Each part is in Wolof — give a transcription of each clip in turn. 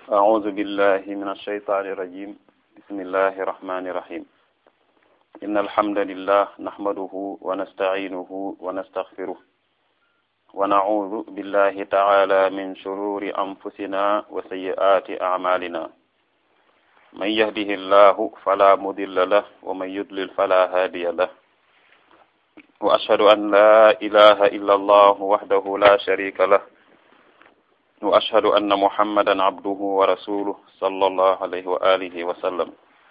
أعوذ بالله من الشيطان الرجيم بسم الله الرحمن الرحيم إن الحمد لله نحمده ونستعينه ونستغفره ونعوذ بالله تعالى من شرور أنفسنا وسيئات أعمالنا من يهده الله فلا مضل له ومن يضلل فلا هادي له وأشهد أن لا إله إلا الله وحده لا شريك له وأشهد أن محمدا عبده ورسوله صلى الله عليه وآله وسلم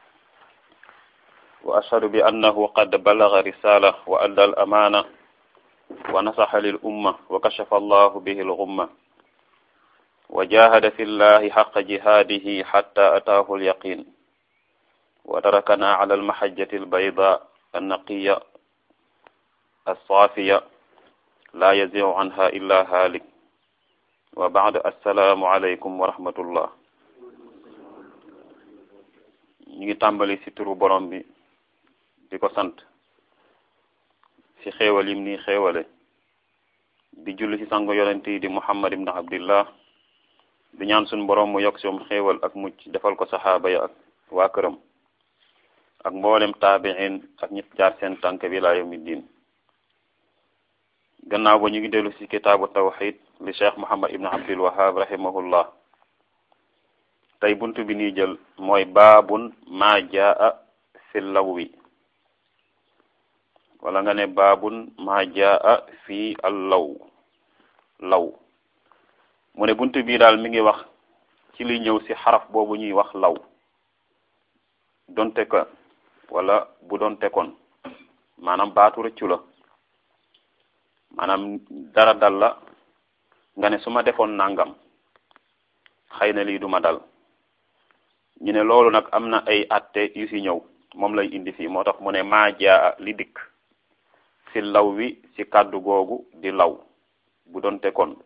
وأشهد بأنه قد بلغ رسالة وأدى الأمانة ونصح للأمة وكشف الله به الغمة وجاهد في الله حق جهاده حتى أتاه اليقين وتركنا على المحجة البيضاء النقية الصافية لا يزيغ عنها إلا هالك wa baad assalaamu aleykum wa rahmatullah ñu ngi tàmbali ci turu borom bi di ko sant ci xéewal yim ni xéewale di julli ci sangu yonent yi di muhammad ibn abdillah di ñaan suñ borom mu yokk soom xéewal ak mucc defal ko saxaaba ya ak waa këram ak mboolem taabiin ak ñëpp jaar seen tànk bi laa yawmi diin gannaaw ba ñu ngi dellu ci kitaabu tawxid li cheikh muhammad ibn abdul wahab rahimahullah tey buntu bi ñuy jël mooy baabun maa jaa fi lawwi wala nga ne baabun maa jaa fi al law law mu ne buntu bii daal mi ngi wax ci li ñëw ci xaraf boobu ñuy wax law donte ko wala bu donte kon maanaam baatu rëccu la maanaam dara dal la nga ne su ma defoon nangam xëy na lii duma dal ñu ne loolu nag am na ay atte yu ci ñëw moom lay indi fii moo tax mu ne maa jaa li dikk ci law wi ci kàddu googu di law bu doonte kon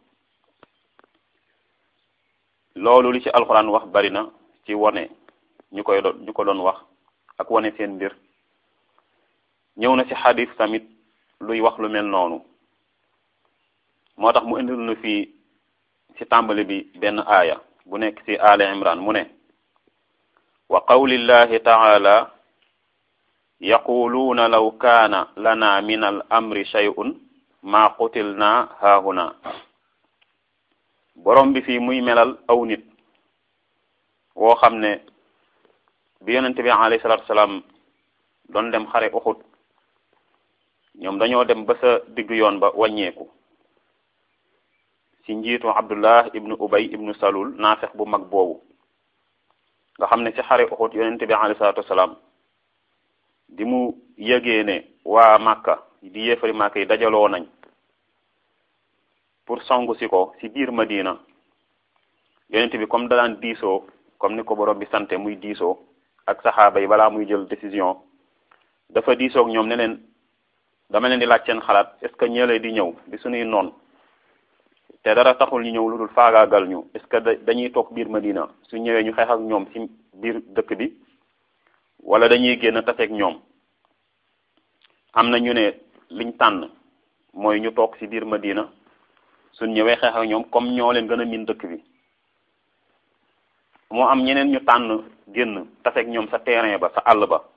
loolu li ci alxuraan wax bari na ci wone ñu koy doon ñu ko doon wax ak wone seen mbir ñëw na ci xadis tamit luy wax lu mel noonu moo tax mu indil nu fii ci tàmbali bi benn aaya bu nekk ci ali imran mu ne wa qawlillahi taala yaquluuna law kaana lana min al amri shay'un ma qutilna haahuna borom bi fii muy melal aw nit woo xam ne bi yonente bi alayhi salatu wasalaam doon dem xare uxut ñoom dañoo dem ba sa digg yoon ba wàññeeku ci njiitu abdullah ibnu ubay ibnu salul naafex bu mag boobu nga xam ne ci xare uxut yonente bi alayhi salatu wasalaam di mu yëgee ne waa màkka di yéefari màkka yi dajaloo nañ pour songu si ko ci biir madina yonente bi comme daan diisoo comme ni ko borom bi sante muy diisoo ak saxaaba yi balaa muy jël décision dafa diisoo ak ñoom ne leen dama leen di laaj seen xalaat est ce que ñële di ñëw di suñuy noon te dara taxul ñu ñëw lu dul faagaagal ñu est ce que dañuy toog biir Madina su ñëwee ñu xeex ak ñoom ci biir dëkk bi wala dañuy génn taseeg ñoom am na ñu ne liñ tànn mooy ñu toog ci biir Madina suñ ñëwee xeex ak ñoom comme ñoo leen gën a miin dëkk bi moo am ñeneen ñu tànn génn taseeg ñoom sa terrain ba sa àll ba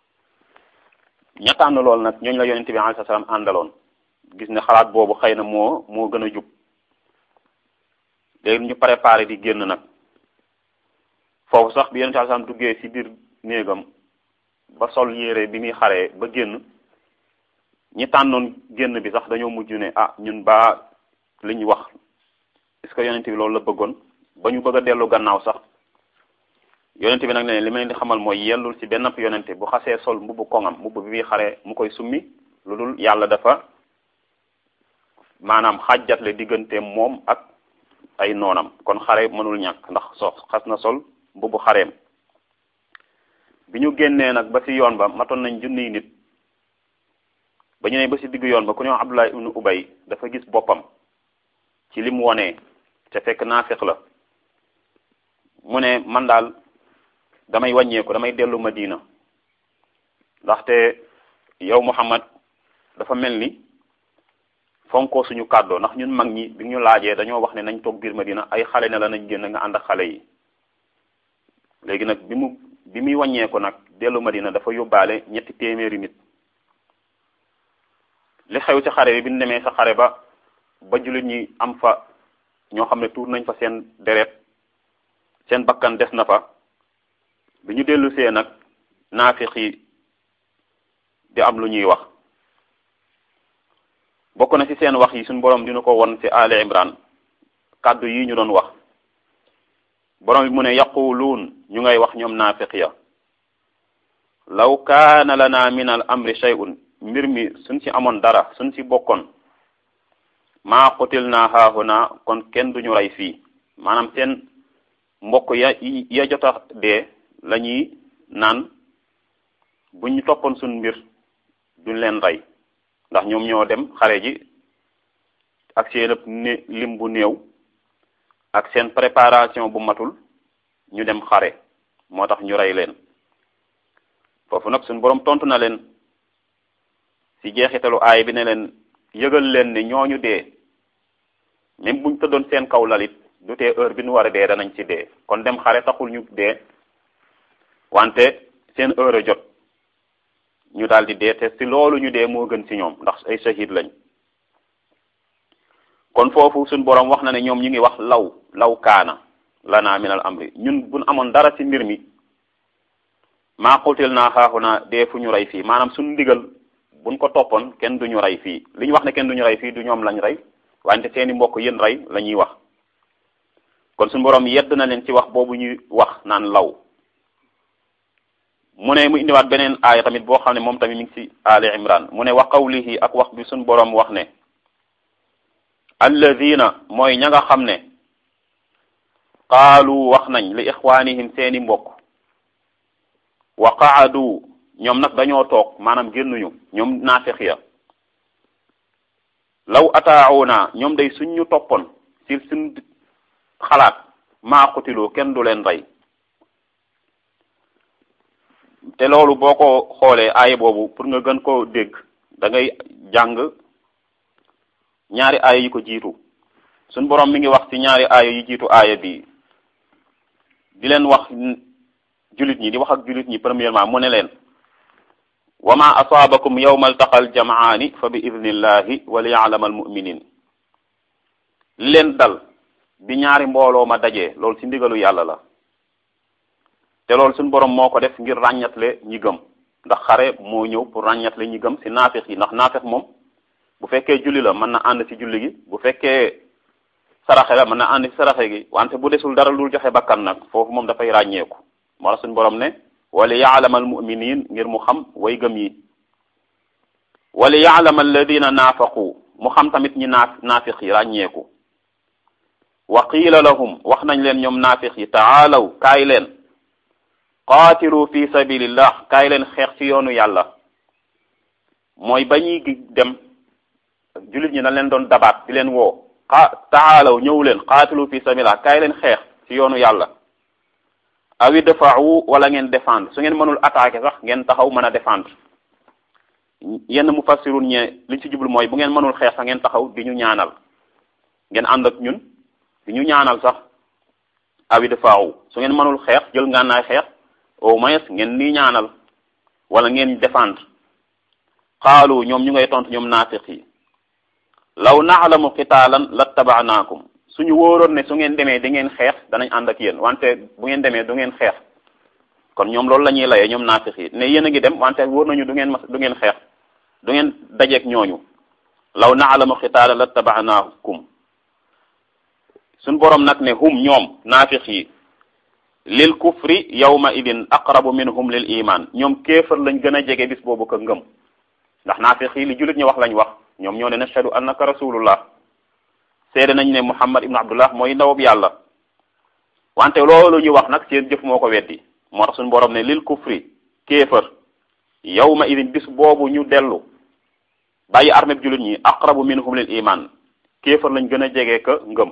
ña tànn loolu nag ñooñu la yonente bi alayhi salaam àndaloon gis ne xalaat boobu xëy na moo moo gën a jub léegi ñu préparé di génn nag foofu sax bi yonente alayhi salaam duggee ci biir néegam ba sol yére bi muy xaree ba génn ñi tànnoon génn bi sax dañoo mujj ne ah ñun baa li ñu wax est-ce que yonente bi loolu la bëggoon ba ñu bëgg a dellu gannaaw sax yonente bi nag ne li ma leen di xamal mooy yellul ci benn yonente bu xasee sol mbubbu koŋam mbubbu bi muy xaree mu koy summi lu dul yàlla dafa maanaam xàjjatle digganteem moom ak ay noonam kon xare mënul ñàkk ndax so xas na sol mbubbu xareem bi ñu génnee nag ba ci yoon ba matoon nañ junniy nit ba ñu ne ba ci diggu yoon ba ku ñëw Abdullah ibnu Ubay dafa gis boppam ci li mu wonee te fekk naafiq la mu ne man daal damay wàññeeku damay dellu Madina ndaxte yow Muhammad dafa mel ni fonkoo suñu kàddoo ndax ñun mag ñi bi ñu laajee dañoo wax ne nañ toog biir Madina ay xale ne la nañ génn nga ànd ak xale yi léegi nag bi mu bi muy wàññeeku nag dellu Madina dafa yóbbaale ñetti téeméeri nit li xew ci xare bi bi ñu demee sa xare ba ba jullit ñi am fa ñoo xam ne tuur nañ fa seen deret seen bakkan des na fa bi ñu dellu see nag naafiq yi di am lu ñuy wax bokk na ci seen wax yi suñu borom dina ko won ci Ali Imran kàddu yi ñu doon wax borom bi mu ne yaquluun ñu ngay wax ñoom naafiq ya law kaana lana min al amri shay'un mbir mi suñ ci amoon dara suñ ci bokkoon maa xutil naa haahuna kon kenn duñu rey fii maanaam seen mbokk ya ya jota dee la ñuy naan bu ñu toppoon suñ mbir duñ leen rey ndax ñoom ñoo dem xare ji ak seen ëpp ne lim bu néew ak seen préparation bu matul ñu dem xare moo tax ñu rey leen foofu nag suñ boroom tontu na leen ci jeexitalu aay bi ne leen yëgal leen ne ñooñu dee même buñ tëddoon seen kaw lalit du tee heure bi nu war a dee danañ ci dee kon dem xare taxul ñu dee wante seen heure a jot ñu daal di dee te ci loolu ñu dee moo gën ci ñoom ndax ay shahid lañ kon foofu suñ boroom wax na ne ñoom ñu ngi wax law law kaana lana min al amri ñun buñ amoon dara ci mbir mi maa xutil naa xaaxu naa dee fu ñu rey fii maanaam suñ ndigal buñ ko toppoon kenn duñu rey fii li ñu wax ne kenn duñu rey fii du ñoom lañ rey wante seeni mbokk yéen rey la ñuy wax kon suñu boroom yedd na leen ci wax boobu ñuy wax naan law mu ne mu indiwaat beneen aaya tamit boo xam ne moom tamit mi ngi ci Ali Imran mu ne wa qawlihi ak wax bi suñu boroom wax ne alladina mooy ña nga xam ne qaalu wax nañ li ixwaanihim seeni mbokk wa qaadu ñoom nag dañoo toog maanaam génnuñu ñoom naafiq ya law ataauna ñoom day suñ ñu toppoon ci suñ xalaat maa xutiloo kenn du leen rey te loolu boo ko xoolee aaya boobu pour nga gën koo dégg da ngay jàng ñaari aaya yi ko jiitu suñ boroom mi ngi wax ci ñaari aaya yi jiitu aaya bi di leen wax jullit ñi di wax ak jullit ñi premièrement mu ne leen wa ma asaabakum yawma altaqal jamaani fa bi idnillahi wa li yaalama almuminin li leen dal bi ñaari mbooloo ma dajee loolu ci ndigalu yàlla la te loolu suñu borom moo ko def ngir ràññatle ñi gëm ndax xare moo ñëw pour ràññatle ñi gëm ci naafix yi ndax naafix moom bu fekkee julli la mën na ànd ci julli gi bu fekkee saraxe la mën na ànd ci saraxe gi wante bu desul dara lu joxe bakkan nag foofu moom dafay ràññeeku moo tax suñu borom ne wala yaalama almuminin ngir mu xam way gëm yi wala yaalama alladina naafaqu mu xam tamit ñi naaf naafiq yi ràññeeku wa qiila lahum wax nañ leen ñoom naafiq yi taalaw kaay leen qaatilu fi sabilillah kaay leen xeex ci yoonu yàlla mooy ba ñuy dem jullit ñi dañ leen doon dabaat di leen woo xa taalaw ñëw leen qaatilu fi sabilillah kaay leen xeex ci yoonu yàlla awi dafa'u wala ngeen défendre su ngeen mënul attaquer sax ngeen taxaw mën a défendre yenn mufassirun ñe liñ ci jublu mooy bu ngeen mënul xeex sax ngeen taxaw di ñu ñaanal ngeen ànd ak ñun di ñu ñaanal sax awi dafa'u su ngeen mënul xeex jël ngànnaay xeex au moins ngeen nii ñaanal wala ngeen défendre xaalu ñoom ñu ngay tontu ñoom naafiq yi law naalamu qitaalan lattaba'naakum suñu wóoroon ne su ngeen demee di ngeen xeex danañ ànd ak yéen wante bu ngeen demee du ngeen xeex kon ñoom loolu la ñuy layee ñoom naafiq yi ne yéen a ngi dem wante wóor nañu du ngeen mas du ngeen xeex du ngeen dajeek ñooñu law naalamu qitaala lattaba'naakum suñ borom nag ne hum ñoom naafiq yi lil kufri yawma idin aqrabu minhum lil iman ñoom kéefar lañ gën a jege bis boobu ko ngëm ndax naafiq yi li jullit ñu wax lañ wax ñoom ñoo ne nashhadu annaka rasulullah seede nañ ne muhammad ibnu abdullah mooy ndawab yàlla wante loolu ñu wax nag seen jëf moo ko weddi moo tax suñu borom ne lil kufri kéefar yawma idin bis boobu ñu dellu bàyyi armée bi jullit ñi aqrabu minhum lil iman kéefar lañ gën a jege ka ngëm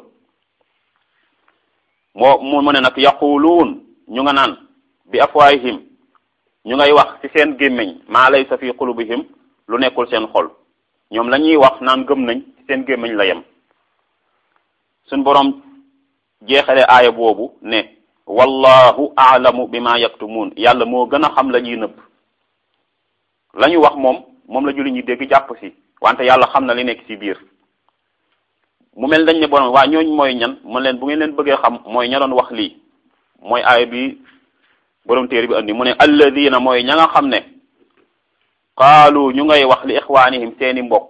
moo mu mu ne nag yaquluun ñu nga naan bi afwaahihim ñu ngay wax ci seen gémmiñ maa laysa fi qulubihim lu nekkul seen xol ñoom la ñuy wax naan gëm nañ ci seen gémmiñ la yem suñ boroom jeexale aaya boobu ne wallahu aalamu bima yaktumuun yàlla moo gën a xam la ñuy nëbb la ñu wax moom moom la julli ñi dégg jàpp si wante yàlla xam na li nekk ci biir mu mel dañ ne borom waa ñooñ mooy ñan man leen bu ngeen leen bëggee xam mooy ña doon wax lii mooy aaya bi borom téere bi andi mu ne alladina mooy ña nga xam ne qaalu ñu ngay wax li ixwaanihim seeni mbokk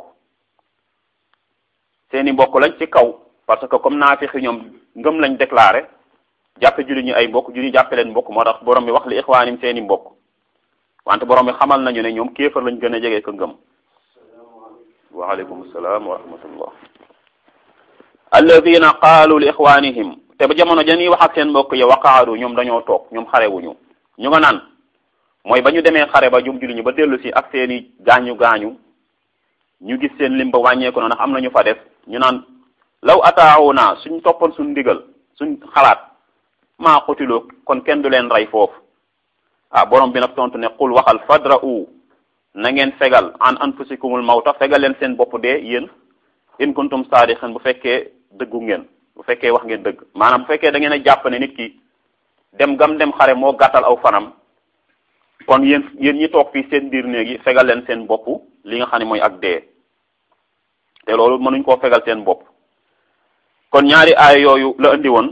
seeni mbokk lañ ci kaw parce que comme naafixi ñoom ngëm lañ déclaré jàppe julli ñu ay mbokk julli jàppe leen mbokk moo tax borom bi wax li ixwaanihim seeni mbokk wante borom bi xamal nañu ne ñoom kéefar lañ gën a jege ko ngëm waaleykum salaam wa rahmatullah alladina qaalu li ixwaanihim te ba jamono janii wax ak seen mbokk ya waqaadu ñoom dañoo toog ñoom xarewuñu ñu nga naan mooy ba ñu demee xare ba jum julli ñu ba dellu si ak seeni gaañu gaañu ñu gis seen lim ba wàññeeku na ndax am na ñu fa def ñu naan law ataawuna suñ toppoon suñ ndigal suñ xalaat maa xutiloo kon kenn du leen rey foofu ah borom bi nag tontu ne qul waxal fadra'u na ngeen fegal an anfusikumul mawta fegal leen seen bopp dee yéen in kuntum saadiqin bu fekkee dëggu ngeen bu fekkee wax ngeen dëgg maanaam bu fekkee da ngeen a jàpp ne nit ki dem gam dem xare moo gàttal aw fanam kon yéen yéen ñi toog fii seen biir néegi fegal leen seen bopp li nga xam ne mooy ak dee te loolu mënuñ koo fegal seen bopp kon ñaari aaya yooyu la indi woon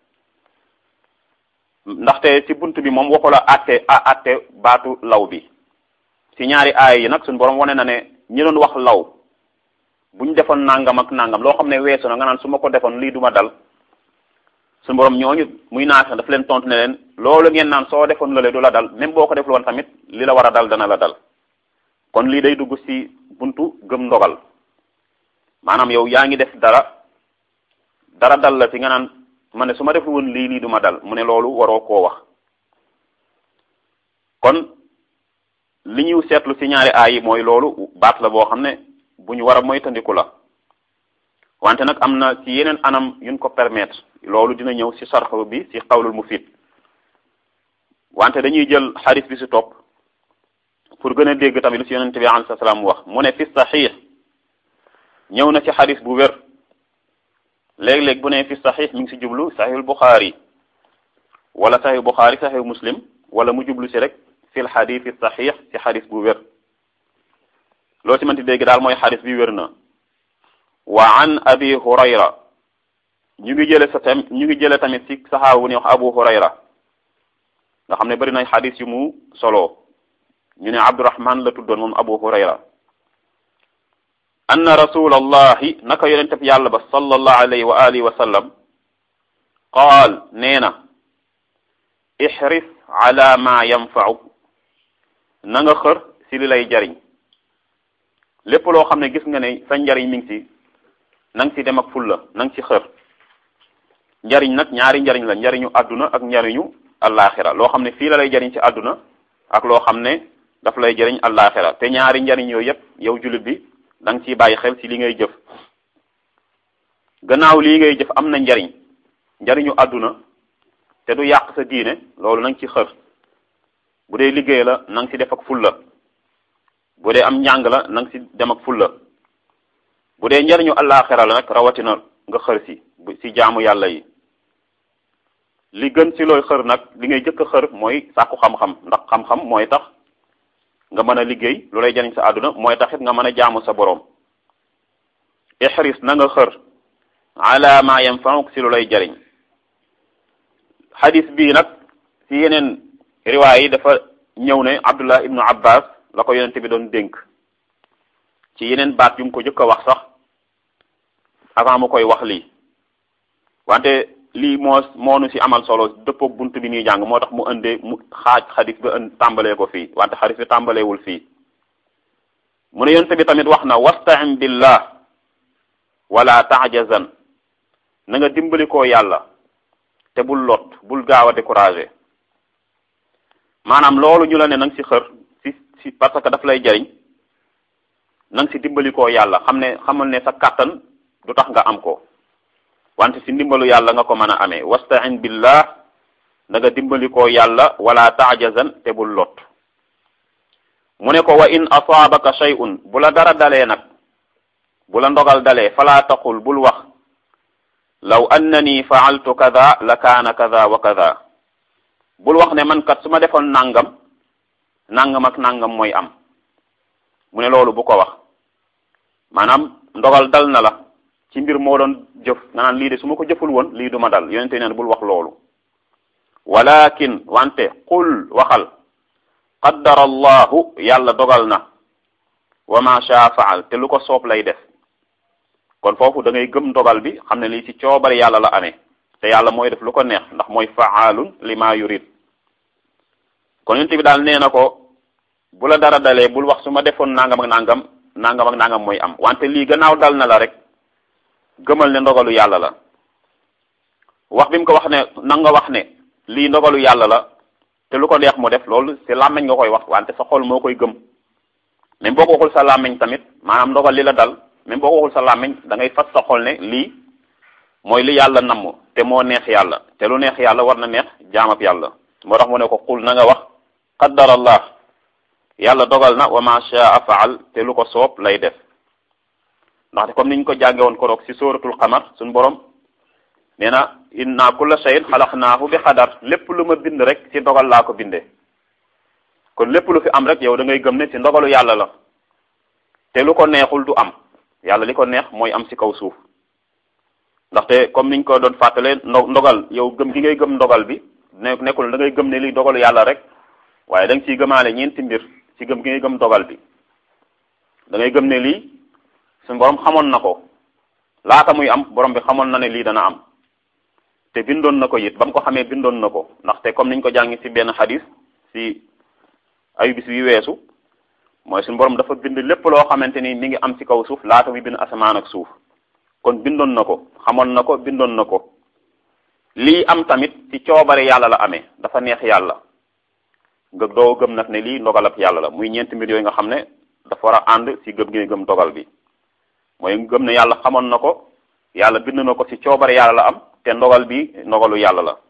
ndaxte ci bunt bi moom waxu la àtte a àtte baatu law bi ci ñaari aaya yi nag suñu borom wane na ne ñi doon wax law bu ñu defoon nangam ak nangam loo xam ne weesu na nga naan su ma ko defoon lii duma dal suñu borom ñooñu muy naax daf leen tontu ne leen loolu ngeen naan soo defoon lële du la dal même boo ko deful woon tamit li la war a dal dana la dal kon lii day dugg ci buntu gëm ndogal maanaam yow yaa ngi def dara dara dal la ci nga naan ma ne su ma deful woon lii lii duma dal mu ne loolu waroo koo wax kon li ñu seetlu ci ñaari aay yi mooy loolu baat la boo xam ne bu ñu war a moytandiku la wante nag am na ci yeneen anam yuñ ko permettre loolu dina ñëw ci sarx bi ci xawlul mufid wante dañuy jël xadis bi ci topp pour gën a dégg tamit lu ci yonente bi alayhi salaam wax mu ne fi saxiix ñëw na ci xadis bu wér léeg-léeg bu ne fi saxiix mi ngi ci jublu saxiixul buxaari wala saxiix buxaari saxiix muslim wala mu jublu ci rek fil xadis fi saxiix ci xadis bu wér loo ci mënti dégg daal mooy xadis bi wér na wa an abi hurayra ñu ngi jële sa tam ñu ngi jële tamit ci saxaaba bu ñuy wax abu hurayra nga xam ne bari nay xadis yu mu solo ñu ne abdurahman la tuddoon moom abu hurayra anna rasulallahi naka yonente bi yàlla ba sallallahu alayhi wa alihi wa sallam qaal nee na ihris ala ma yanfa'u na nga xër ci li lay jariñ lépp loo xam ne gis nga ne sa njariñ mi ngi ci na nga ci dem ak fulla na nga ci xër njariñ nag ñaari njariñ la njariñu àdduna ak njariñu allaaxira loo xam ne fii la lay jariñ ci àdduna ak loo xam ne daf lay jariñ allaaxira te ñaari njariñ yooyu yépp yow jullit bi da nga ciy bàyyi xel ci li ngay jëf gannaaw lii ngay jëf am na njariñ njariñu àdduna te du yàq sa diine loolu na nga ci xër bu dee liggéey la na nga ci def ak fulla bu dee am njàng la na nga ci dem ak fulla bu dee njariñu allaaxira la nag rawatina nga xër si ci jaamu yàlla yi li gën ci looy xër nag li ngay jëkk a xër mooy sàkku xam-xam ndax xam-xam mooy tax nga mën a liggéey lu lay jariñ sa àdduna mooy taxit nga mën a jaamu sa boroom ihris na nga xër ala ma yanfa'uk ci lu lay jariñ xadis bii nag ci yeneen riwaay yi dafa ñëw ne abdullah ibnu abbas la ko yonente bi doon dénk ci yeneen baat yu mu ko jëkk a wax sax avant mu koy wax lii wante lii moo moonu ci amal solo dëppook bunt bi ñuy jàng moo tax mu indee mu xaaj xadis ba ën tàmbalee ko fii wante xadis bi tàmbaleewul fii mu ne yonte bi tamit wax na wasta'in billah wala ta'jazan na nga dimbali koo yàlla te bul lot bul gaaw a découragé maanaam loolu ñu la ne na nga ci xër ci ci parce que daf lay jariñ na nga ci dimbali koo yàlla xam ne xamal ne sa kàttan du tax nga am ko wante ci ndimbalu yàlla nga ko mën a amee wasta'in billah da nga dimbali koo yàlla wala ta'jazan te bul lot mu ne ko wa in asaabaka shay'un bu la dara dalee nag bu la ndogal dalee fala taqul bul wax law annani fa'altu kada la kaana kada wa kada bul wax ne man kat su ma defoon nangam nangam ak nangam mooy am mu ne loolu bu ko wax maanaam ndogal dal na la ci mbir moo doon jëf nga naan lii de su ma ko jëful woon lii du ma dal yonente neen bul wax loolu walakin wante qul waxal qaddara allahu yàlla dogal na wa ma shaa faal te lu ko soob lay def kon foofu da ngay gëm dogal bi xam ne lii ci coobare yàlla la amee te yàlla mooy def lu ko neex ndax mooy faalun lima yurid kon yonent bi daal nee na ko bu la dara dalee bul wax su ma defoon nangam ak nangam nangam ak nangam mooy am wante lii gannaaw dal na la rek gëmal ne ndogalu yàlla la wax bi mu ko wax ne na nga wax ne lii ndogalu yàlla la te lu ko neex mu def loolu ci làmmiñ nga koy wax wante sa xol moo koy gëm même boo ko waxul sa làmmiñ tamit maanaam ndogal li la dal même boo ko waxul sa làmmiñ da ngay fas sa xol ne lii mooy li yàlla namm te moo neex yàlla te lu neex yàlla war na neex jaamab yàlla moo tax mu ne ko xul na nga wax qaddarallah yàlla dogal na wa ma shaa faal te lu ko soob lay def ndaxte comme niñ ko jànge woon koroog ci sóoratul xamar suñ borom nee na inna kulla shay'in xalaqnaahu bi xadar lépp lu ma bind rek ci dogal laa ko bindee kon lépp lu fi am rek yow da ngay gëm ne ci ndogalu yàlla la te lu ko neexul du am yàlla li ko neex mooy am ci kaw suuf ndaxte comme niñ ko doon fàttalee ndo ndogal yow gëm gi ngay gëm ndogal bi ne nekkul da ngay gëm ne lii dogalu yàlla rek waaye da nga ciy gëmaale ñeenti mbir ci gëm gi ngay gëm dogal bi da ngay gëm ne lii suñu borom xamoon na ko laata muy am borom bi xamoon na ne lii dana am te bindoon na ko it ba mu ko xamee bindoon na ko ndaxte comme niñ ko jàngi ci benn xadis ci ayu bis wi weesu mooy suñu borom dafa bind lépp loo xamante ni mi ngi am ci kaw suuf laata muy bind asamaan ak suuf kon bindoon na ko xamoon na ko bindoon na ko lii am tamit ci coobare yàlla la amee dafa neex yàlla nga doo gëm nag ne lii ndogalab yàlla la muy ñeenti mbir yooyu nga xam ne dafa war a ànd ci gëm gi gëm dogal bi mooy gëm ne yàlla xamoon na ko yàlla bind na ko ci coobare yàlla la am te ndogal bi ndogalu yàlla la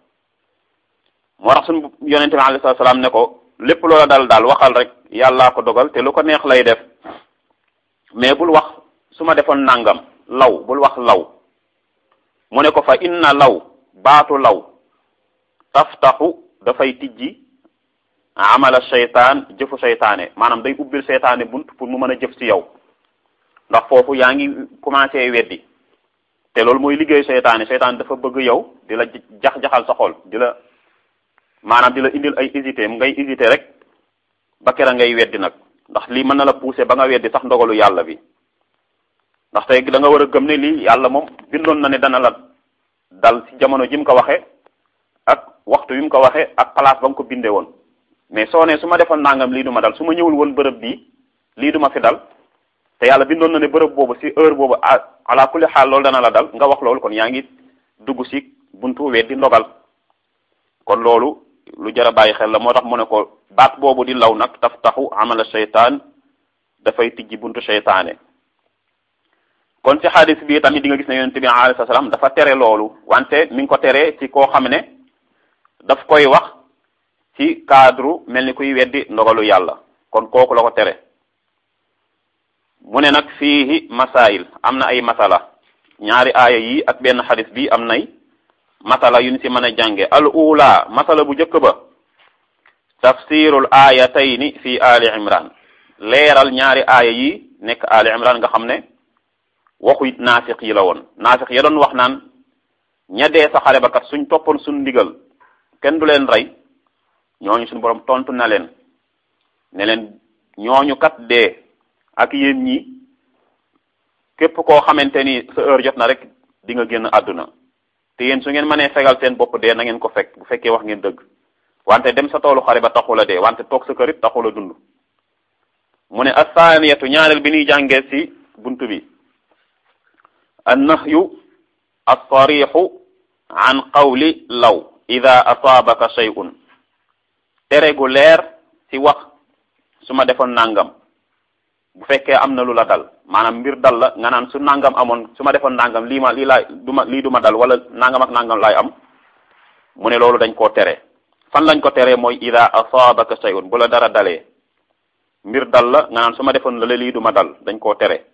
moo tax suñu yonente bi alayhi salaam ne ko lépp loola dal daal waxal rek yàllaa ko dogal te lu ko neex lay def mais bul wax su ma defoon nangam law bul wax law mu ne ko fa inna law baatu law taftaxu dafay tijji amala seytaan jëfu seytaane maanaam day ubbil seytaane bunt pour mu mën a jëf ci yow ndax foofu yaa ngi commencé weddi te loolu mooy liggéeyu seytaane seytaane dafa bëgg yow di la jax-jaxal sa xol di la maanaam di la indil ay hésité ngay hésité rek ba kera ngay weddi nag ndax lii mën na la pousser ba nga weddi sax ndogalu yàlla bi ndax tey da nga war a gëm ne lii yàlla moom bindoon na ne dana la dal ci jamono ji mu ko waxee ak waxtu wi mu ko waxee ak place ba mu ko bindee woon mais soo ne su ma defoon nangam lii du ma dal su ma ñëwul woon bërëb bii lii du ma fi dal te yàlla bindoon na ne bërëb boobu ci heure boobu ala kulli xaal loolu dana la dal nga wax loolu kon yaa ngi dugg ci buntu weddi ndogal kon loolu lu jar a bàyyi xel la moo tax mu ne ko baat boobu di law nag taf taxu amala seytaan dafay tijji buntu seytaane kon ci xadis bi tamit di nga gis ne yonente bi alayhi salaam dafa tere loolu wante mi ngi ko tere ci koo xam ne daf koy wax ci cadre mel ni kuy weddi ndogalu yàlla kon kooku la ko tere mu ne nag fiihi masail am na ay masala ñaari aaya yi ak benn xadis bi am nay masala yu ñu ci mën a jànge al ula masala bu njëkk ba tafsirul aayatayni fi ali imran leeral ñaari aaya yi nekk ali imran nga xam ne waxu naafiq yi la woon naafiq ya doon wax naan ña dee sa xare ba kat suñ toppoon suñ ndigal kenn du leen rey ñooñu suñu borom tontu na leen ne leen ñooñu kat dee ak yéen ñi képp koo xamante ni sa heure jot na rek di nga génn àdduna te yéen su ngeen mënee fegal seen bopp dee na ngeen ko fekk bu fekkee wax ngeen dëgg wante dem sa toolu xare ba taxul a dee wante toog sa kër it taxul a dund mu ne asaaniyatu ñaareel bi ñuy jàngee ci buntu bi annahyu alsarixu an qawli law ida asaabaka shay'un tere gu leer ci wax su ma defoon nangam bu fekkee am na lu la dal maanaam mbir dal la nga naan su nangam amoon su ma defoon nangam lii ma lii laay du ma lii du ma dal wala nangam ak nangam laay am mu ne loolu dañ koo tere fan lañ ko teree mooy ida asaabaka shay'un bu la dara dalee mbir dal la nga naan su ma defoon la lii du ma dal dañ koo tere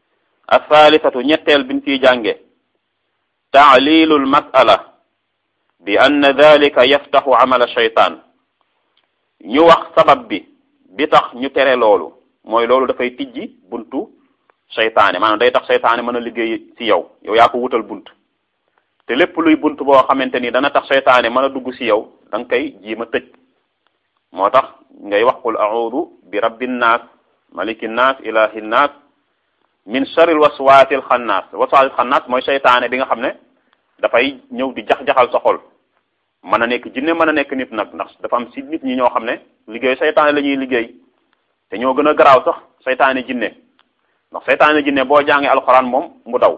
athaalithatu ñetteel biñ ciy jànge taalilul masala bi anna dalika yaftaxu amala shaytaan ñu wax sabab bi bi tax ñu tere loolu mooy loolu dafay tijji buntu seytaane maanaam day tax seytaane mën a liggéey ci yow yow yaa ko wutal bunt te lépp luy bunt boo xamante ni dana tax seytaane mën a dugg ci yow da nga koy jiima tëj moo tax ngay wax qul a'udhu bi rabbin naas malikin naas ilahin naas min sharril waswaasil xannaas waswaasil xannaas mooy seytaane bi nga xam ne dafay ñëw di jax-jaxal sa xol mën a nekk jinne mën a nekk nit nag ndax dafa am ci nit ñi ñoo xam ne liggéey seytaane la ñuy liggéey te ñoo gën a garaaw sax seytaane jinne ndax seytaane jinne boo jàngee alxuraan moom mu daw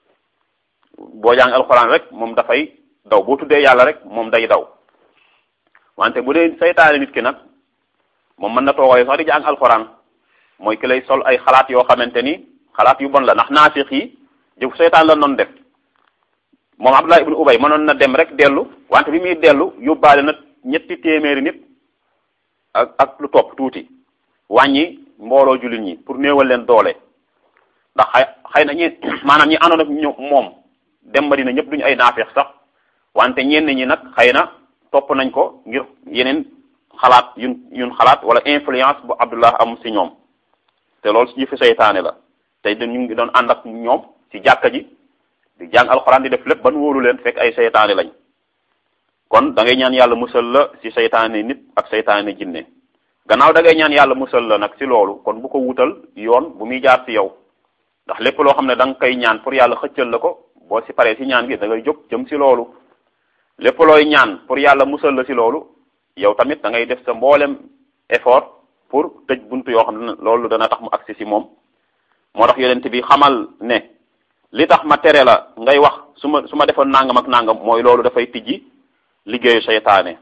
boo jàngee alxuraan rek moom dafay daw boo tuddee yàlla rek moom day daw wante bu dee seytaane nit ki nag moom mën na toogoo sax di jàng alxuraan mooy ki lay sol ay xalaat yoo xamante ni xalaat yu bon la ndax naafiq yi jëf seytaan la noonu def moom Abdullah ibnu Ubay mënoon na dem rek dellu wante bi muy dellu yóbbaale na ñetti téeméeri nit ak ak lu topp tuuti wàññi mbooloo jullit ñi pour néewal leen doole ndax xay xëy na ñi maanaam ñi àndoon ak ñu moom dem Madina ñëpp duñu ay naafeex sax wante ñenn ñi nag xëy na topp nañ ko ngir yeneen xalaat yun yun xalaat wala influence bu Abdullah am ci ñoom te loolu ci jëfi seytaane la tey ñu ngi doon ànd ak ñoom ci jàkka ji di jàng alxuraan di def lépp ban wóolu leen fekk ay seytaane lañ kon da ngay ñaan yàlla musal la ci seytaane nit ak seytaane jinne gannaaw da ngay ñaan yàlla musal la nag ci loolu kon bu ko wutal yoon bu muy jaar ci yow ndax lépp loo xam ne da nga koy ñaan pour yàlla xëccal la ko boo ci paree ci ñaan gi da ngay jóg jëm ci loolu lépp looy ñaan pour yàlla musal la ci loolu yow tamit da ngay def sa mboolem effort pour tëj buntu yoo xam ne loolu dana tax mu agsi ci moom moo tax yonent bi xamal ne li tax ma tere la ngay wax su ma su ma defoon nangam ak nangam mooy loolu dafay tijji liggéeyu seytaane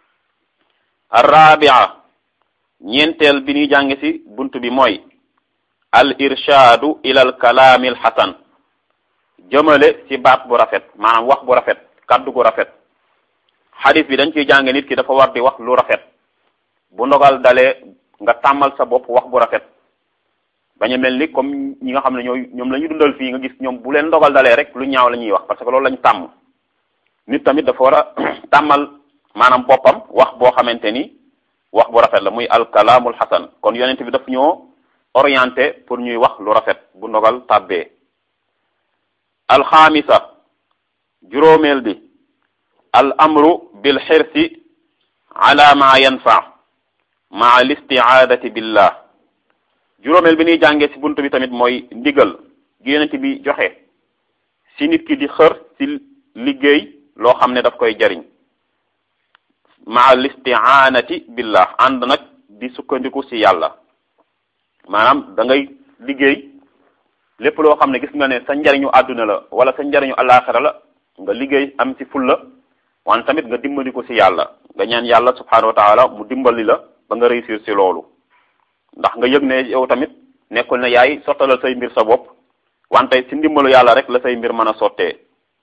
arrabia ñeenteel bi ñuy jàng ci bunt bi mooy al irshaadu ila al kalaami al xasan jëmale ci baat bu rafet maanaam wax bu rafet kaddu gu rafet xadis bi dañ ciy jàng nit ki dafa war di wax lu rafet bu ndogal dalee nga tàmmal sa bopp wax bu rafet bañ a mel ni comme ñi nga xam ne ñooy ñoom la ñu dundal fii nga gis ñoom bu leen ndogal dalee rek lu ñaaw la ñuy wax parce que loolu lañ tàmm nit tamit dafa war a tàmmal maanaam boppam wax boo xamante ni wax bu rafet la muy alkalaamul xasan kon yonent bi daf ñoo orienté pour ñuy wax lu rafet bu ndogal tàbbee alxaamisa juróomeel bi al amru bil xirsi ala ma yanfa ma listiaadati billah juróomeel bi ñuy jàngee ci bunt bi tamit mooy ndigal gi yonent bi joxe ci nit ki di xër ci liggéey loo xam ne daf koy jariñ ma listiaanati billah ànd nag di sukkandiku ci yàlla maanaam da ngay liggéey lépp loo xam ne gis nga ne sa njariñu àdduna la wala sa njariñu alaxira la nga liggéey am ci fulla wante tamit nga dimbali ko ci yàlla nga ñaan yàlla subhanahu wa taala mu dimbali la ba nga réussir ci loolu ndax nga yëg ne yow tamit nekkul ne yaay sottalal say mbir sa bopp wante ci ndimbalu yàlla rek la say mbir mën a sottee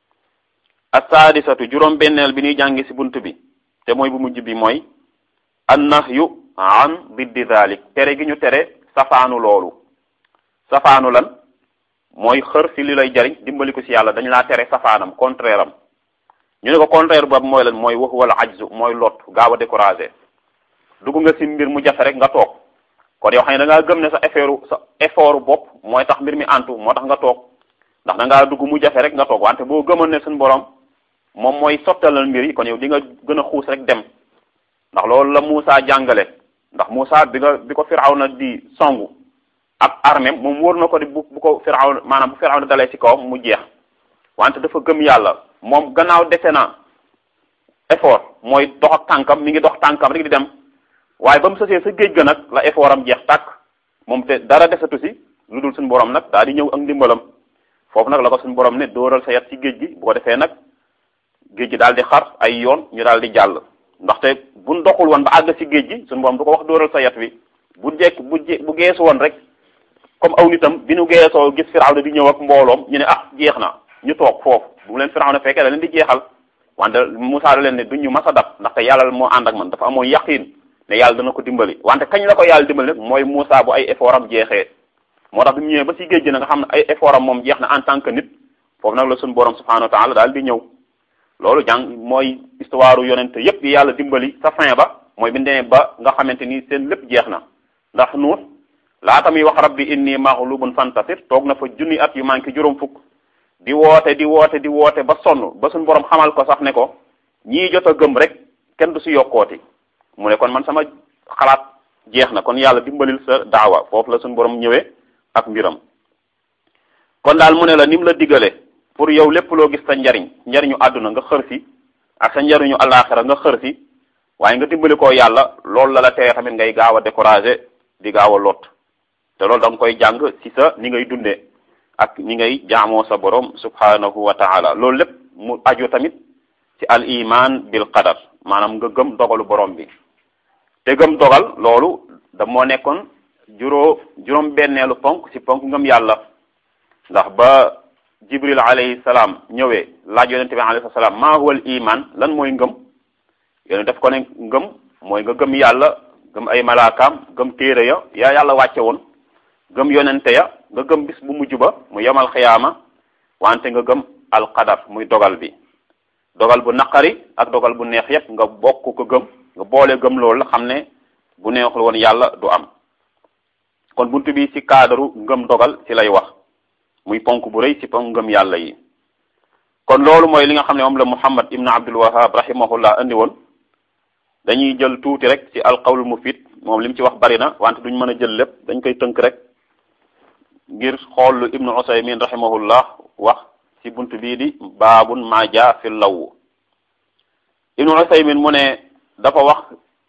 assaadisatu juróom benneel bi ñuy jàngi ci bunt bi te mooy bu mujj bi mooy annahyu an diddi dalik tere gi ñu tere safaanu loolu safaanu lan mooy xër ci li lay jariñ dimbali ko ci yàlla dañ laa tere safaanam contraire am ñu ne ko contraire boobu mooy lan mooy wax wala ajzu mooy lot gaaw a découragé dugg nga ci mbir mu jafe rek nga toog kon yow xam ne da ngaa gëm ne sa effort sa effort bopp mooy tax mbir mi antu moo tax nga toog ndax da ngaa dugg mu jafe rek nga toog wante boo gëmoon ne suñu borom moom mooy sottalal mbir yi kon yow di nga gën a xuus rek dem ndax loolu la Moussa jàngale ndax Moussa bi nga bi ko Firawna di songu ak armée moom wóor na ko di bu bu ko Firawna maanaam bu Firawna dalee ci kawam mu jeex wante dafa gëm yàlla moom gannaaw dese na effort mooy dox ak tànkam mi ngi dox tànkam rek di dem waaye ba mu sësee sa géej ga nag la effort am jeex tàkk moom te dara desatu si lu dul suñu borom nag daal di ñëw ak ndimbalam foofu nag la ko suñu borom ne dóoral sa yat ci géej gi bu ko defee nag géej gi daal di xar ay yoon ñu daal di jàll ndaxte buñ doxul woon ba àgg ci géej gi suñu borom du ko wax dóoral sa yat wi bu jekk bu je bu geesu woon rek comme aw nitam bi ñu geesoo gis Firawna di ñëw ak mbooloom ñu ne ah jeex na ñu toog foofu bu leen Firawna fekkee da leen di jeexal wante Musaa da leen ne duñ ñu mas a dab ndaxte yàlla moo ànd ak man dafa amoon yaqiin ne yàlla dana ko dimbali wante kañ la ko yàlla dimbali nag mooy Musaa bu ay effort am jeexee moo tax bi mu ñëwee ba ci géej gi na nga xam ne ay effort am moom jeex na en tant que nit foofu nag la suñu borom subhanahu wa taala daal di ñëw loolu jàng mooy histoire yonente yépp yi yàlla dimbali sa fin ba mooy bi demee ba nga xamante ni seen lépp jeex na ndax nuux laata muy wax rabbi inni maghlubun fantasir toog na fa junni at yu manqué juróom fukk di woote di woote di woote ba sonn ba suñ borom xamal ko sax ne ko ñii jot a gëm rek kenn du si yokkooti mu ne kon man sama xalaat jeex na kon yàlla dimbalil sa daawa foofu la suñ borom ñëwee ak mbiram kon daal mu ne la ni mu la digale pour yow lépp loo gis sa njariñ njariñu àdduna nga xër si ak sa njariñu alaxira nga xër si waaye nga dimbali ko yàlla loolu la la tere tamit ngay gaaw a découragé di gaaw a lot te loolu da nga koy jàng ci sa ni ngay dundee ak ni ngay jaamoo sa borom subhanahu wa taala loolu lépp mu aju tamit ci al iman bil qadar maanaam nga gëm dogalu borom bi te gëm dogal loolu da moo nekkoon juróo juróom benneelu ponk ci ponk ngëm yàlla ndax ba jibril alayhi salaam ñëwee laaj yonente bi alayhi salaam maa huwa al iman lan mooy ngëm yone def ko ne ngëm mooy nga gëm yàlla gëm ay malaakaam gëm téere ya yaa yàlla wàcce woon gëm yonente ya nga gëm bis bu mujj ba mu yemal xiyaama wante nga gëm alqadar muy dogal bi dogal bu naqari ak dogal bu neex yépp nga bokk ko gëm nga boole gëm loolu la xam ne bu neexul woon yàlla du am kon buntu bi ci cadre ngëm dogal ci lay wax muy ponk bu rëy ci ponk ngëm yàlla yi kon loolu mooy li nga xam ne moom la muhammad ibn abdul wahab rahimahullah andi woon dañuy jël tuuti rek ci alqawlul mufid moom li mu ci wax bari na wante duñ mën a jël lépp dañ koy tënk rek ngir xool lu ibnu usaymin rahimahullah wax ci bunt bii di baabun ma jaa fi law ibnu usaymin mu ne dafa wax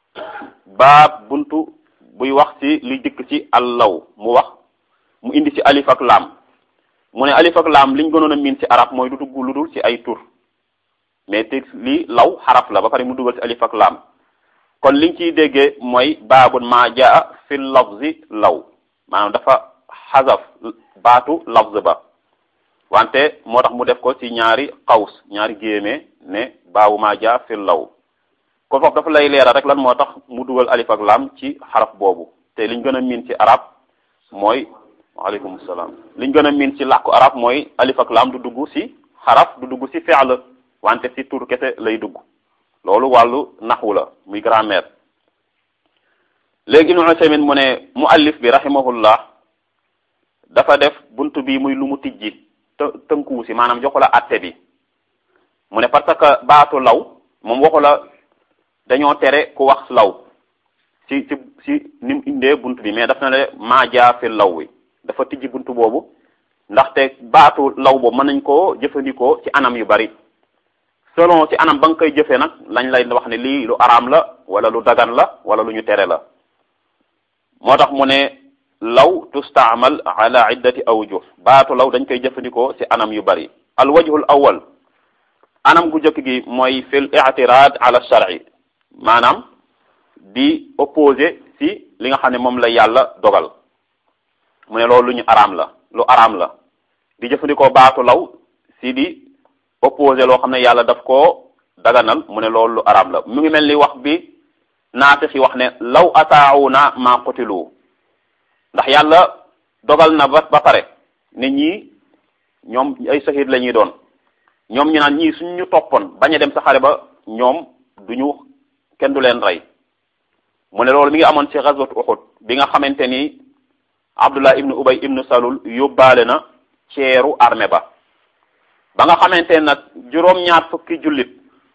baab buntu buy wax ci li dikk ci allaw mu wax mu indi ci alif ak laam mu ne alif ak laam liñ gënoon a miin ci arab mooy du dugg lu dul ci ay tur mais te lii law xaraf la ba pare mu dugal ci alif ak laam kon liñ ciy déggee mooy baabun ma jaa fi lafzi law maanaam dafa xasaf baatu lafz ba wante moo tax mu def ko ci ñaari xaws ñaari géemee ne baabu ma jaa fi law kon foofu dafa lay leeral rek lan moo tax mu dugal alif ak laam ci xaraf boobu te liñ gën a miin ci arab mooy waaleykum salaam liñ gën a miin ci làkku arab mooy alif ak laam du dugg ci xaraf du dugg ci fi'l wante ci tur kese lay dugg loolu wàllu naxwu la muy grammaire léegi Ibnu Usaymin mu ne muallif bi rahimahullah dafa def buntu bi muy lu mu tijji të tënkuwu si maanaam joxu la atte bi mu ne parce que baatu law moom waxu la dañoo tere ku wax law ci ci ci ni mu indee buntu bi mais daf na le maajaa fi law wi dafa tijji buntu boobu ndaxte baatu law boobu mën nañ koo jëfandikoo ci anam yu bari selon ci anam ba nga koy jëfee nag lañ lay wax ne lii lu araam la wala lu dagan la wala lu ñu tere la moo tax mu ne law tustaamal ala iddati awjuh baatu law dañ koy jëfandikoo ci anam yu bari al wajhul awwal anam gu jëkk gi mooy fil i'tirad ala shar'i maanaam di opposé ci li nga xam ne moom la yàlla dogal mu ne loolu lu ñu araam la lu araam la di jëfandikoo baatu law ci di opposé loo xam ne yàlla daf koo daganal mu ne loolu lu araam la mu ngi mel ni wax bi naafix yi wax ne law ataawuna ma qutilu ndax yàlla dogal na ba ba pare ne ñii ñoom ay sahid la ñuy doon ñoom ñu naan ñii suñ ñu toppoon bañ a dem sa xare ba ñoom duñu kenn du leen rey mu ne loolu mi ngi amoon ci ghazwat Uhud bi nga xamante ni Abdullah ibnu Ubay ibnu Salul yóbbaale na ceeru armée ba ba nga xamante nag juróom-ñaar fukki jullit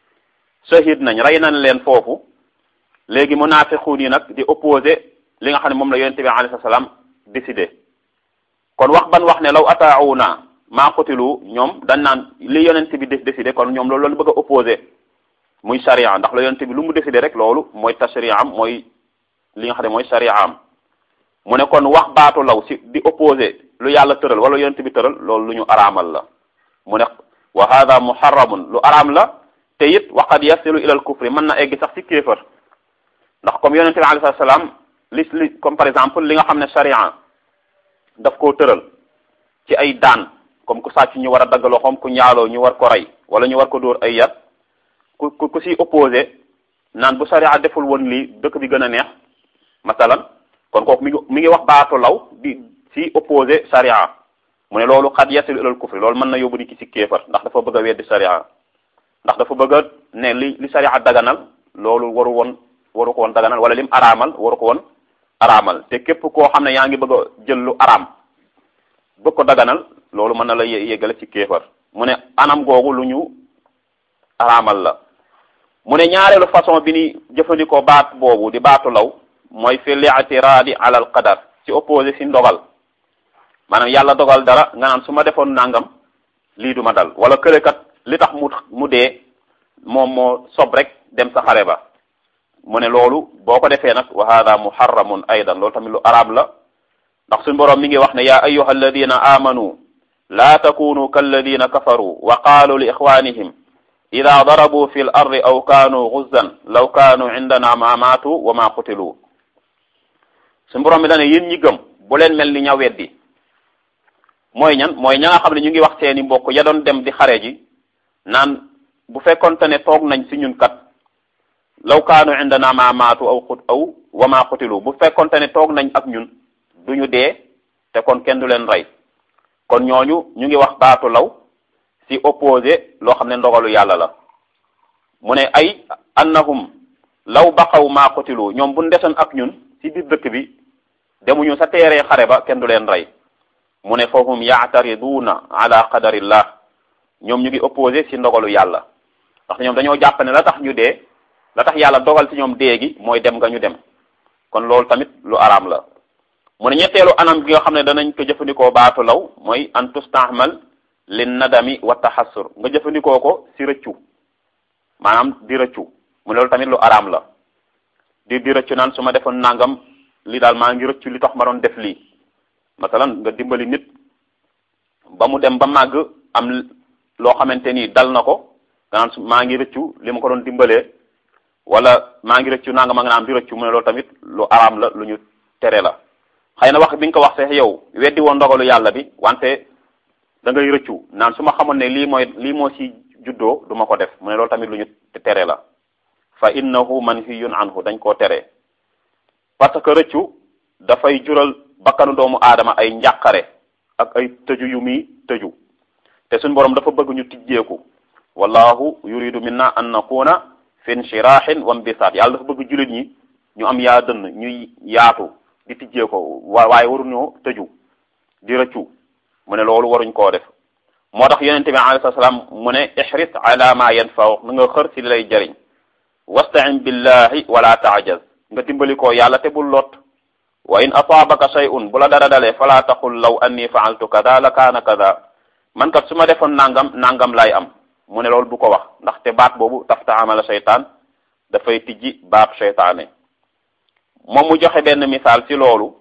shahid nañ rey nañ leen foofu léegi munaafiquun yi nag di opposé li nga xam ne moom la yonente bi alayhi salaam décidé kon wax ban wax ne law ataawuna maa qutilu ñoom dañ naan li yonente bi décidé kon ñoom loolu loolu bëgg a opposé muy sharia ndax la yonente bi lu mu décidé rek loolu mooy tashri'a am mooy li nga xam ne mooy sharia am mu ne kon wax baatu law si di opposé lu yàlla tëral wala yonente bi tëral loolu lu ñu araamal la mu ne wa hada muharramun lu araam la te it waqad yasilu ila al kufri mën na egg sax ci kéefër ndax comme yonente bi alayhi salaam li li comme par exemple li nga xam ne sharia daf koo tëral ci ay daan comme ku sàcc ñu war a dagg loxoom ku ñaaloo ñu war ko rey wala ñu war ko dóor ay yar ku ku ku si opposé naan bu sharia deful woon lii dëkk bi gën a neex masalan kon kooku mi ngi mi ngi wax baatu law di si opposé sharia mu ne loolu xat yasilu ilal kufri loolu mën na yóbbu ni ki si kéefar ndax dafa bëgg a weddi sharia ndax dafa bëgg a ne li li sariya daganal loolu waru woon waru ko woon daganal wala lim araamal waru ko woon araamal te képp koo xam ne yaa ngi bëgg a jël lu araam bëgg ko daganal loolu mën na la yéggale ci kéefar mu ne anam googu lu ñu araamal la mu ne ñaareelu façon bi ni jëfandikoo baat boobu di baatu law mooy fi li'tiraadi ala al qadar ci opposé si ndogal maanaam yàlla dogal dara nga naan su ma defoon nangam lii du ma dal wala këlekat li tax mu mu dee moom moo sob rek dem sa xare ba mu ne loolu boo ko defee nag wa hada muharramun aydan loolu tamit lu araam la ndax suñu boroom mi ngi wax ne yaa ayyuha alladina amanu laa takunu kalladina kafaru wa qaalu li ixwanihim ida darabu fi l ardi aw kaanu guzzan law kaanu indana ma maatu wa ma qutilu suñu boroom mi dane yéen ñi gëm bu leen mel ni ña weddi mooy ñan mooy ña nga xam ne ñu ngi wax seeni mbokk ya doon dem di xare ji naan bu fekkonte ne toog nañ si ñun kat law kaanu indana ma maatu aw xut aw wa ma qutilu bu fekkonte ne toog nañ ak ñun duñu dee te kon kenn du leen rey kon ñooñu ñu ngi wax baatu law ci opposé loo xam ne ndogalu yàlla la mu ne ay annahum law baqaw maa qutilu ñoom bu ndesoon ak ñun ci biir dëkk bi demuñu sa teeree xare ba kenn du leen rey mu ne fahum yaatariduuna ala qadarillah ñoom ñu ngi opposé ci ndogalu yàlla ndax ñoom dañoo jàpp ne la tax ñu dee la tax yàlla dogal ci ñoom dee gi mooy dem nga ñu dem kon loolu tamit lu araam la mu ne ñetteelu anam gi nga xam ne danañ ko jëfandikoo baatu law mooy an tustahmal lin nadami wa taxassur nga jëfandikoo ko ci rëccu maanaam di rëccu mu ne loolu tamit lu araam la di di rëccu naan su ma defoon nangam li daal maa ngi rëccu li tax ma doon def lii masalan nga dimbali nit ba mu dem ba màgg am loo xamante ni dal na ko nga naan maa ngi rëccu li ma ko doon dimbalee wala maa ngi rëccu nangam ak naan di rëccu mu ne loolu tamit lu araam la lu ñu tere la xëy na wax bi nga ko wax sax yow weddi woon ndogalu yàlla bi wante da ngay rëccu naan su ma xamoon ne lii mooy lii moo ci juddoo du ma ko def mu ne loolu tamit lu ñu tere la fa innahu manhiyun anhu dañ koo tere parce que rëccu dafay jural bakkanu doomu aadama ay njàqare ak ay tëju yu muy tëju te suñ borom dafa bëgg ñu tijjeeku wallahu yuridu minna an nakuna fi inshirahin wa mbisaat yàlla dafa bëgg jullit ñi ñu am yaa dënn ñuy yaatu di tijjee ko waaye waruñoo tëju di rëccu mu ne loolu waruñ koo def moo tax yonente bi alayhi salaam mu ne ihris ala ma yanfa'u na nga xër si li lay jëriñ wasta'in billahi wala ta'jaz nga dimbali ko yàlla te bul lot wa in asaabaka shay'un bu la dara dalee fala taqul law anni fa'altu kada la kaana kada man kat su ma defoon nangam nangam lay am mu ne loolu bu ko wax ndaxte baat boobu tafta amala seytaan dafay tijji baat seytaane moom mu joxe benn misaal ci loolu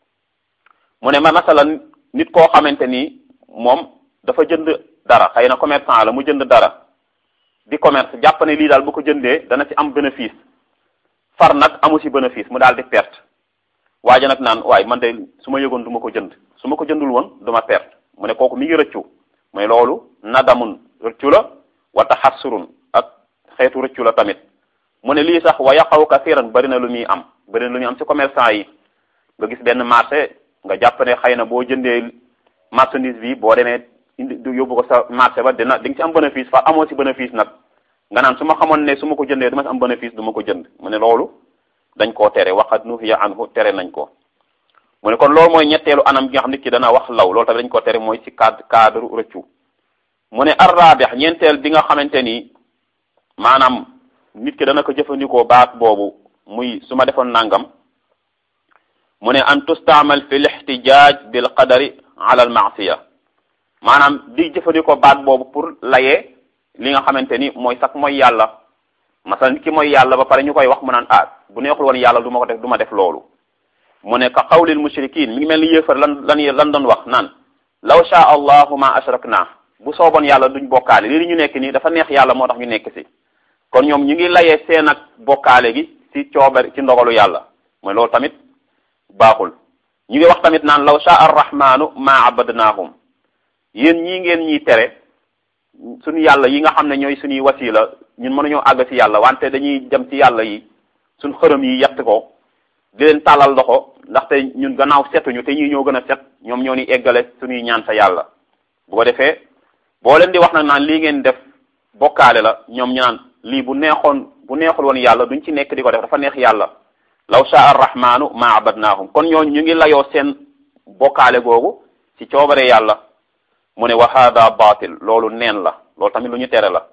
mu ne ma masalan nit koo xamante ni moom dafa jënd dara xëy na commerçant la mu jënd dara di commerce jàpp ne lii daal bu ko jëndee dana ci am bénéfice far nag amu ci bénéfice mu daal di perte waaja nag naan waaye man de su ma yëgoon du ma ko jënd su ma ko jëndul woon du ma perte mu ne kooku mi ngi rëccu mooy loolu nadamun rëccu la wa taxassurun ak xeetu rëccu la tamit mu ne lii sax wa yaqaw kasiran bari na lu muy am bari na lu muy am ci commerçant yi nga gis benn marché nga jàpp ne xëy na boo jëndee marchandise bi boo demee indi yóbbu ko sa marché ba dina di nga ci am bénéfice fa amoo ci bénéfice nag nga naan su ma xamoon ne su ma ko jëndee du ma ci am bénéfice du ma ko jënd mu ne loolu dañ koo tere waqad nuhiya anhu tere nañ ko mu ne kon loolu mooy ñetteelu anam gi nga xam nit ki dana wax law loolu tamit dañ ko tere mooy ci cadre cadre rëccu mu ne arrabih ñeenteel bi nga xamante ni maanaam nit ki dana ko jëfandikoo baat boobu muy su ma defoon nangam mu ne an tustaamal fi lixtijaaj bil qadari ala al maasiya maanaam di jëfandikoo baat boobu pour layee li nga xamante ni mooy sax mooy yàlla masal nit ki mooy yàlla ba pare ñu koy wax mu naan ah bu neexul woon yàlla du ma ko def du ma def loolu mu ne ka qawlil mushrikin mi ngi mel ni yéefar lan lan lan doon wax naan law shaa allahu ma ashrakna bu sooboon yàlla duñ bokkaale lii ñu nekk nii dafa neex yàlla moo tax ñu nekk si kon ñoom ñu ngi layee seen ak bokkaale gi ci coobar ci ndogalu yàlla mooy loolu tamit baaxul ñu ngi wax tamit naan law shaa arrahmanu ma abadnaahum yéen ñii ngeen ñiy tere suñu yàlla yi nga xam ne ñooy suñuy wasila ñun mënuñoo àgg ci yàlla wante dañuy dem ci yàlla yi suñ xërëm yi yett ko di leen tàllal loxo ndaxte ñun gannaaw setuñu te ñii ñoo gën a set ñoom ñoo ni eggale suñuy ñaan sa yàlla bu ko defee boo leen di wax nag naan lii ngeen def bokkaale la ñoom ñu naan lii bu neexoon bu neexul woon yàlla duñ ci nekk di ko def dafa neex yàlla law shaa arrahmanu ma abadnaahum kon ñooñu ñu ngi layoo seen bokkaale googu ci coobare yàlla mu ne wa hada batil loolu neen la loolu tamit lu ñu tere la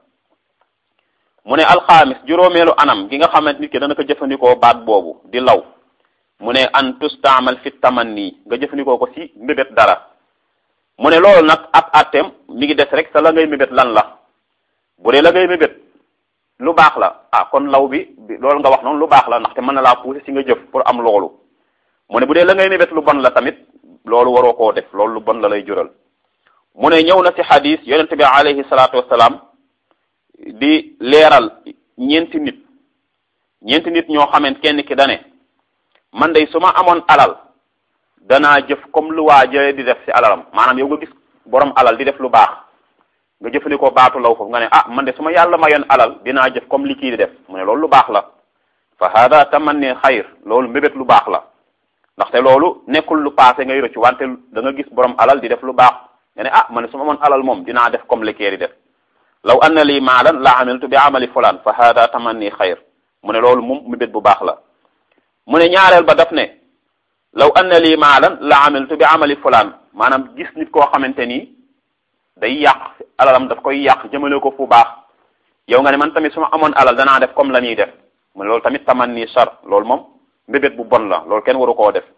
mu ne alxaamis juróomeelu anam gi nga xamante nit ki dana ko jëfandikoo baat boobu di law mu ne an tustaamal fi tamanni nga jëfandikoo ko ci mbébét dara mu ne loolu nag ab atteem mi ngi des rek sa la ngay mébét lan la bu dee la ngay mébét lu baax la ah kon law bi loolu nga wax noonu lu baax la ndaxte mën na laa pousser ci nga jëf pour am loolu mu ne bu dee la ngay mébét lu bon la tamit loolu waroo koo def loolu lu bon la lay jural mu ne ñëw na ci xadis yonente bi alayhi salaatu wasalaam di leeral ñeenti nit ñeenti nit ñoo xamante kenn ki dane man day su ma amoon alal danaa jëf comme lu waa jële di def ci alalam maanaam yow nga gis borom alal di def lu baax nga jëfandikoo baatu law foofu nga ne ah man de su ma yàlla mayoon alal dinaa jëf comme li kii di def mu ne loolu lu baax la fa hada tamanni xayr loolu mbébét lu baax la ndaxte loolu nekkul lu passé ngay rëccu wante da nga gis borom alal di def lu baax nga ne ah man de su ma amoon alal moom dinaa def comme li kii di def law anna lii maalan la amiltu bi amali fulaan fa hada tamanni xayr mu ne loolu moom mbébét bu baax la mu ne ñaareel ba daf ne law anna lii maalan la amiltu bi amali fulaan maanaam gis nit koo xamante ni day yàq alalam daf koy yàq jëmale ko fu baax yow nga ne man tamit su ma amoon alal danaa def comme la ñuy def mu ne loolu tamit tamanni char loolu moom mbébét bu bon la loolu kenn waru koo def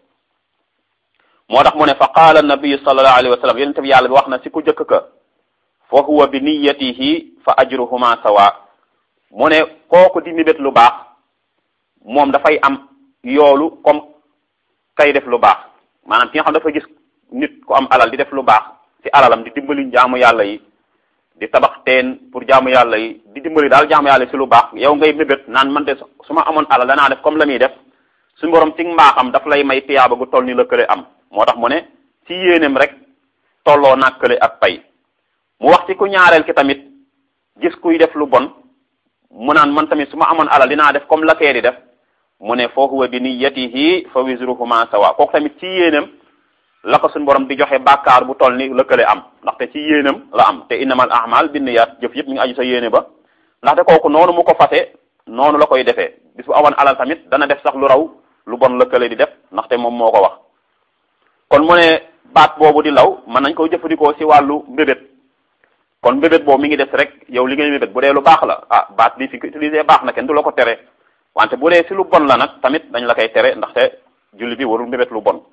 moo tax mu ne fa qaala nabiyu sallallahu alayhi wa sallam yonente bi yàlla bi wax na si ku jëkk ka fa huwa bi niyatihi fa ajruhuma sawa mu ne kooku di mébét lu baax moom dafay am yoolu comme kay def lu baax maanaam ki nga xam dafa gis nit ku am alal di def lu baax ci alalam di dimbali jaamu yàlla yi di tabax teen pour jaamu yàlla yi di dimbali daal jaamu yàlla yi ci lu baax yow ngay mébét naan man de su ma amoon alal danaa def comme la muy def suñu borom ci mbaaxam daf lay may tiyaaba gu toll ni la kële am moo tax mu ne ci yéeneem rek tolloo nag kële ak pay mu wax ci ku ñaareel ki tamit gis kuy def lu bon mu naan man tamit su ma amoon alal dinaa def comme la kee di def mu ne fa huwa bi niyyatihi fa wizruhuma sawa kooku tamit ci yéenam la ko suñu borom di joxe bàkkaar bu toll ni lëkkale am ndaxte ci yéenam la am te innamal a'mal binniyat jëf yëpp mi ngi aju sa yéene ba ndaxte kooku noonu mu ko fase noonu la koy defee bis bu amoon alal tamit dana def sax lu raw lu bon lëkkale di def ndaxte moom moo ko wax kon mu ne baat boobu di law mën nañ ko jëfandikoo ci wàllu mbébét kon mbébét boobu mi ngi des rek yow li ngay mbébét bu dee lu baax la ah baat bi fi ko utilisé baax na kenn du la ko tere wante bu dee ci lu bon la nag tamit dañ la koy tere ndaxte julli bi warul mbébét lu bon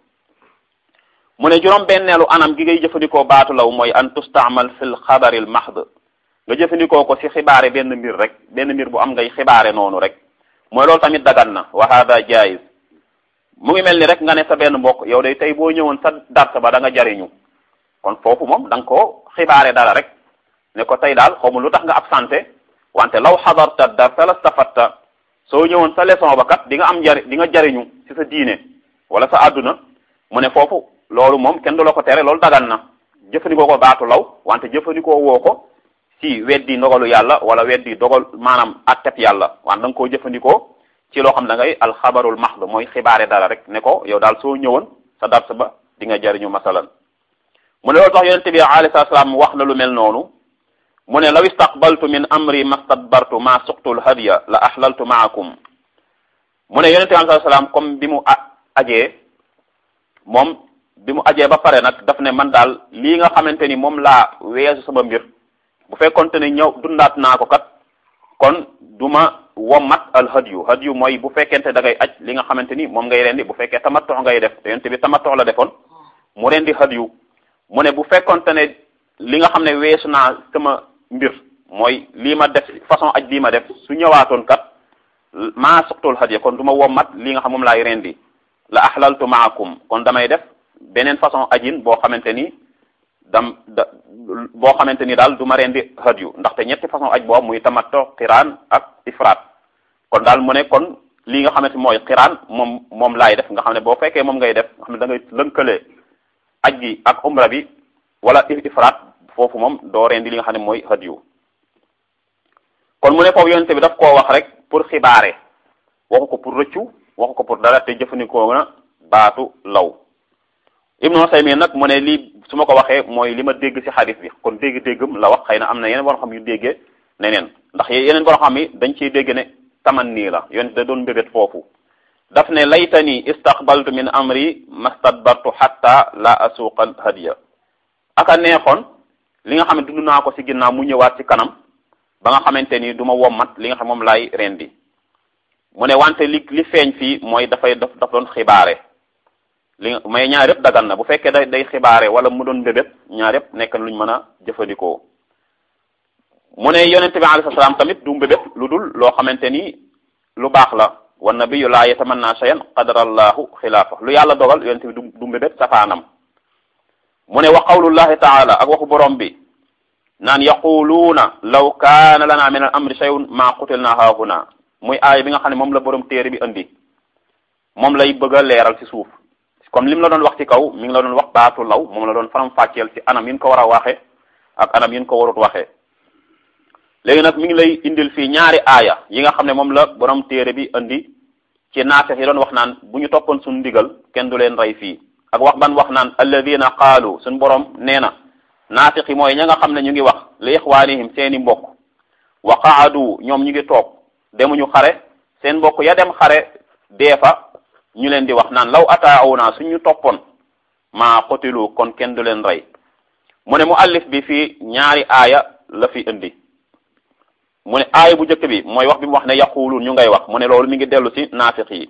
mu ne juróom benneelu anam gi ngay jëfandikoo baatu law mooy an tustaamal fil xabaril mahd nga jëfandikoo ko ci xibaare benn mbir rek benn mbir bu am ngay xibaare noonu rek mooy loolu tamit dagan na wa hada jaiz mu ngi mel ni rek nga ne sa benn mbokk yow day tey boo ñëwoon sa darsa ba da nga jariñu kon foofu moom da nga koo xibaare dara rek ne ko tey daal xawma lu tax nga absenté wante law xadarta darsa la stafatta soo ñëwoon sa leçon ba kat di nga am jari di nga jariñu ci sa diine wala sa àdduna mu ne foofu loolu moom kenn du la ko tere loolu dagan na jëfandikoo ko baatu law wante jëfandikoo woo ko ci weddi ndogalu yàlla wala weddi dogal maanaam atteb yàlla wante da nga koo jëfandikoo ci loo xam da ngay alxabarul mahd mooy xibaare dara rek ne ko yow daal soo ñëwoon sa dars ba di nga jariñu masalan mu ne loolu tax yonente bi alayhi salaam wax na lu mel noonu mu ne law istaqbaltu min amri mastadbartu ma suqtul hadiya la ahlaltu maakum mu ne yonente bi alayhi salaam comme bi mu ajee moom bi mu ajee ba pare nag daf ne man daal lii nga xamante ni moom laa weesu sama mbir bu fekkonte ne ñëw dundaat naa ko kat kon duma wommat al hadiyu hadiyu mooy bu fekkente da ngay aj li nga xamante ni moom ngay rendi bu fekkee tamattu ngay def te yonte bi tamattu la defoon mu rendi hadiyu mu ne bu fekkonte ne li nga xam ne weesu naa sama mbir mooy lii ma def façon aj bii ma def su ñëwaatoon kat maa suqtul hadiya kon du ma wommat li nga xam moom laay rendi la ahlaltu maakum kon damay def beneen façon ajin boo xamante ni dam da boo xamante ni daal du ma rendi hadiyu ndaxte ñetti façon aj boobu muy tamattu xiraan ak ifraat kon daal mu ne kon lii nga xamante mooy xiraan moom moom laay def nga xam ne boo fekkee moom ngay def nga xam ne da ngay lënkale aj gi ak umra bi wala ifraat foofu moom doo rendi li nga xam ne mooy hadiyu kon mu ne foofu yonente bi daf koo wax rek pour xibaare waxu ko pour rëccu waxu ko pour dara te jëfandikoo na baatu law ibnu Usaymin nag mu ne lii su ma ko waxee mooy li ma dégg ci xadis bi kon dégg-déggam la wax xëy na am na yeneen war xam yu déggee neneen ndax yeneen boo xam ni dañ ciy dégg ne taman nii la yonent da doon mbébét foofu daf ne laytani istaqbaltu min amri mastadbartu hatta la asuqal hadiya aka neexoon li nga xam ne dund naa ko ci ginnaaw mu ñëwaat ci kanam ba nga xamante ni du ma wommat li nga xam moom laay rendi mu ne wante li li feeñ fii mooy dafay daf daf doon xibaare li may ñaar yëpp dagan na bu fekkee day day xibaare wala mu doon mbébét ñaar yëpp nekk luñ mën a jëfandikoo mu ne yonente bi alayhi salaam tamit du mbébét lu dul loo xamante ni lu baax la wa nabiyyu laa yatamanna shay'an qadarallahu xilaafa lu yàlla dogal yonente bi du du mbébét safaanam mu ne wa qawlullahi taala ak waxu borom bi naan yaquluuna law kaana lana min al amri shay'un ma qutilna haahuna muy aay bi nga xam ne moom la borom téere bi indi moom lay bëgg a leeral ci suuf comme lim la doon wax ci kaw mi ngi la doon wax baatu law moom la doon faram fàcceel ci anam yin ko war a waxe ak anam yin ko warut waxee léegi nag mi ngi lay indil fii ñaari aaya yi nga xam ne moom la borom téere bi indi ci naafex yi doon wax naan bu ñu toppoon suñu ndigal kenn du leen rey fii ak wax ban wax naan alladina qaalu suñu borom nee na naafeq yi mooy ña nga xam ne ñu ngi wax li ixwaanihim seeni mbokk wa qaadu ñoom ñu ngi toog demuñu xare seen mbokk ya dem xare dee fa ñu leen di wax naan law ataawuna suñu toppoon maa qutilu kon kenn du leen rey mu ne mu allif bi fii ñaari aaya la fi indi mu ne aaya bu njëkk bi mooy wax bi mu wax ne yaquluun ñu ngay wax mu ne loolu mi ngi dellu ci naafiq yi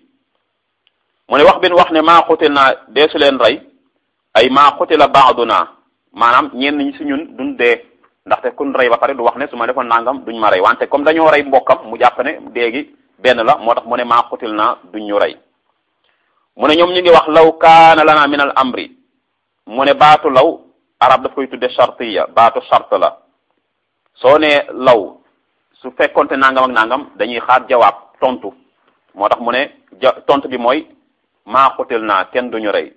mu ne wax bi mu wax ne maa xutil naa deesu leen rey ay maa xutila baaduna maanaam ñenn ñi ci ñun duñ dee ndaxte kun rey ba pare du wax ne su ma defoon nangam duñ ma rey wante comme dañoo rey mbokkam mu jàpp ne déegi benn la moo tax mu ne maa xutil naa duñ ñu rey mu ne ñoom ñu ngi wax law kaana lana min al amri mu ne baatu law arab daf koy tudde shartiya baatu shart la soo ne law su fekkonte nangam ak nangam dañuy xaar jawaab tontu moo tax mu ne ja tontu bi mooy maa xutil naa kenn duñu rey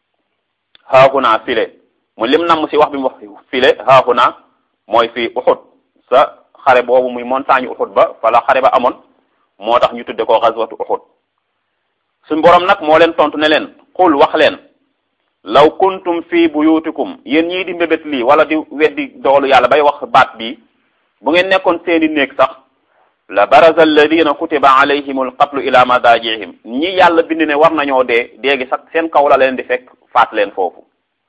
xaaxu naa file mu lim namm si wax bi mu wax file xaaxu naa mooy fii uxut sa xare boobu muy montagne uxut ba fala xare ba amoon moo tax ñu tudde ko xaswatu uxut suñ borom nag moo leen tontu ne leen xul wax leen law kuntum fii buyutikum yéen ñii di mbébét lii wala di weddi doolu yàlla bay wax baat bii bu ngeen nekkoon seeni néeg sax la baraza alladina kutiba alayhim alqatlu ila madajihim ñi yàlla bind ne war nañoo dee déegi sax seen kaw la leen di fekk faat leen foofu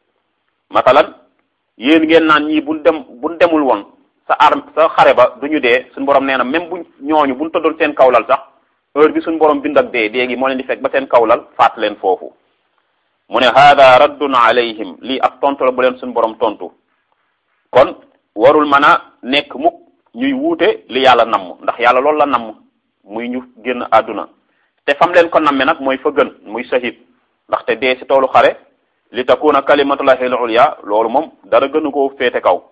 masalan yéen ngeen naan ñii buñ dem buñ demul woon sa arm sa xare ba duñu dee suñ borom nee na même buñ ñooñu buñ tëddoon seen kawlal sax heure bi suñ borom bind ak dee déegi moo leen di fekk ba seen kawlal faat leen foofu mu ne hada raddun alayhim lii ak tontu la bu leen suñ borom tontu kon warul mën a nekk mukk ñuy wuute li yàlla namm ndax yàlla loolu la namm muy ñu génn àdduna te fam leen ko namme nag mooy fa gën muy shahid ndaxte dee si toolu xare li takuna kalimatullahi al-ulya loolu moom dara gënu koo féete kaw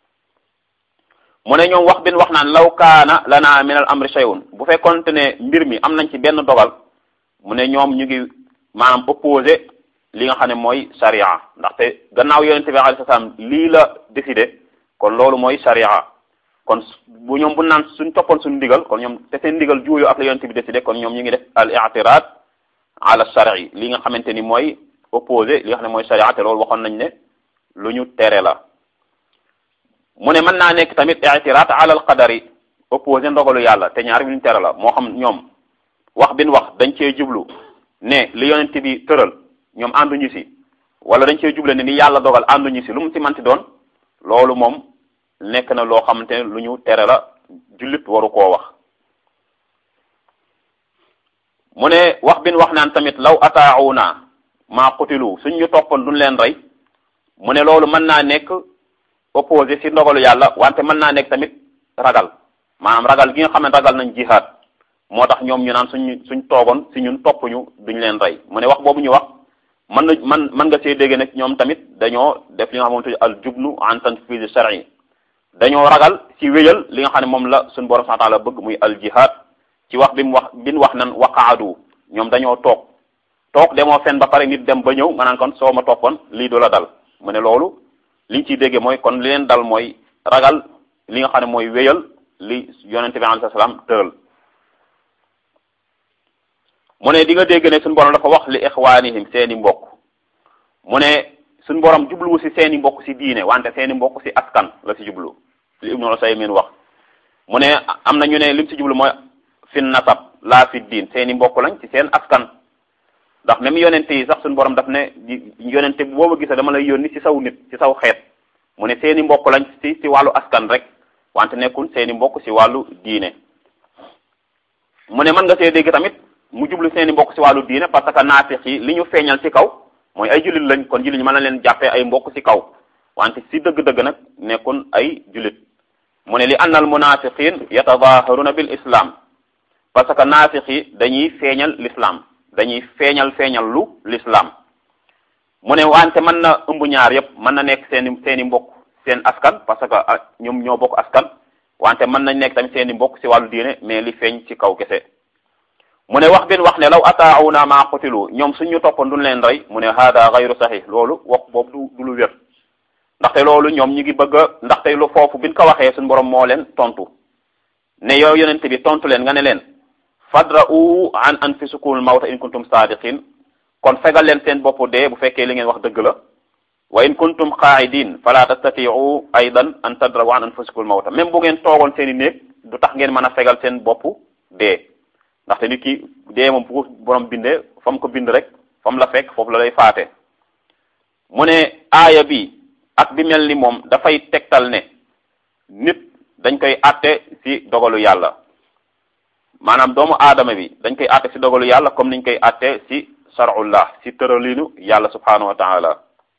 mu ne ñoom wax bin wax naan law kaana lana min al amri shay'un bu fekkonte ne mbir mi am nañ ci benn dogal mu ne ñoom ñu ngi maanaam opposé li nga xam ne mooy sharia ndaxte gannaaw yonente bi alayhi salaam lii la décidé kon loolu mooy sharia kon bu ñoom bu naan suñ toppoon suñu ndigal kon ñoom te seen ndigal juuyu ak la yonente bi décidé kon ñoom ñu ngi def al i'tirad ala shar'i li nga xamante ni mooy opposé li nga xam ne mooy sharia te loolu waxoon nañ ne lu ñu tere la mu ne mën naa nekk tamit i'tirad ala al qadari opposé ndogalu yàlla te ñaar bi ñu tere la moo xam ñoom wax bin wax dañ cee jublu ne li yonente bi tëral ñoom ànduñu si wala dañ cee juble ne ni yàlla dogal ànduñu si lu mu ci manti doon loolu moom nekk na loo xamante ne lu ñu tere la jullit waru koo wax mu ne wax bin wax naan tamit law ataawuna maa qutilu suñ ñu toppoon duñ leen rey mu ne loolu mën naa nekk opposé si ndogalu yàlla wante mën naa nekk tamit ragal maanaam ragal gi nga xam ne ragal nañ jihaad moo tax ñoom ñu naan suñ suñ toogoon si ñun topp ñu duñ leen rey mu ne wax boobu ñu wax mën na man mën nga see dégg nag ñoom tamit dañoo def li nga xamante al jubnu an tanfiz shar'i dañoo ragal ci wéyal li nga xam ne moom la suñu borom subhanahu wa ta'ala bëgg muy al jihad ci wax bi mu wax bi mu wax nan waqaadu ñoom dañoo toog toog demoo fen ba pare nit dem ba ñëw nga naan kon soo ma toppoon lii du la dal mu ne loolu liñ ciy déggee mooy kon li leen dal mooy ragal li nga xam ne mooy wéyal li yonente bi alayhi salaam tëral mu ne di nga dégg ne suñu borom dafa wax li ixwaanihim seeni mbokk mu ne suñu borom jubluwu si seeni mbokk si diine wante seeni mbokk si askan la si jublu li Ibnu Usaymin wax mu ne am na ñu ne lim ci jublu mooy fin nasab laa fi diin seeni mbokk lañ ci seen askan ndax même yonente yi sax suñu borom daf ne yonente booba gisa dama lay yónni ci saw nit ci saw xeet mu ne seeni mbokk lañ ci ci wàllu askan rek wante nekkul seeni mbokk ci wàllu diine mu ne mën nga see dégg tamit mu jublu seeni mbokk ci wàllu diine parce que naafiq yi li ñu feeñal ci kaw mooy ay jullit lañ kon jullit ñi mën na leen jàppee ay mbokk ci kaw wante ci dëgg-dëgg nag nekkul ay jullit mu ne li anna al munafiqin yatadaharuna bil islam parce que naafiq yi dañuy feeñal l'islam dañuy feeñal feeñal lu l'islam mu ne wante mën na ëmb ñaar yépp mën na nekk seeni seeni mbokk seen askan parce que ñoom ñoo bokk askan wante mën nañ nekk tamit seeni mbokk ci wàllu diine mais li feeñ ci kaw kese mu ne wax bin wax ne law ataawuna ma qutilu ñoom suñu toppoon duñ leen rey mu ne hada gayru sahih loolu wax boobu du du lu wér ndaxte loolu ñoom ñu ngi bëgg a ndaxte lu foofu biñ ko waxee suñu borom moo leen tontu ne yow yonente bi tontu leen nga ne leen fadra'u an anfusikumul mawta in kuntum sadiqin kon fegal leen seen bopp dee bu fekkee li ngeen wax dëgg la wa in kuntum qaa'idin fala tastati'u aydan an tadra'u an anfusikumul mawta même bu ngeen toogoon seen i néeg du tax ngeen mën a fegal seen bopp dee ndaxte nit ki dee moom bu borom bindee fa mu ko bind rek fa mu la fekk foofu la lay faate mu ne aaya bi ak bi mel ni moom dafay tegtal ne nit dañ koy àtte ci dogalu yàlla maanaam doomu aadama bi dañ koy àtte ci dogalu yàlla comme niñ koy àtte ci shar'ullah ci tëralinu yàlla subhanahu wa ta'ala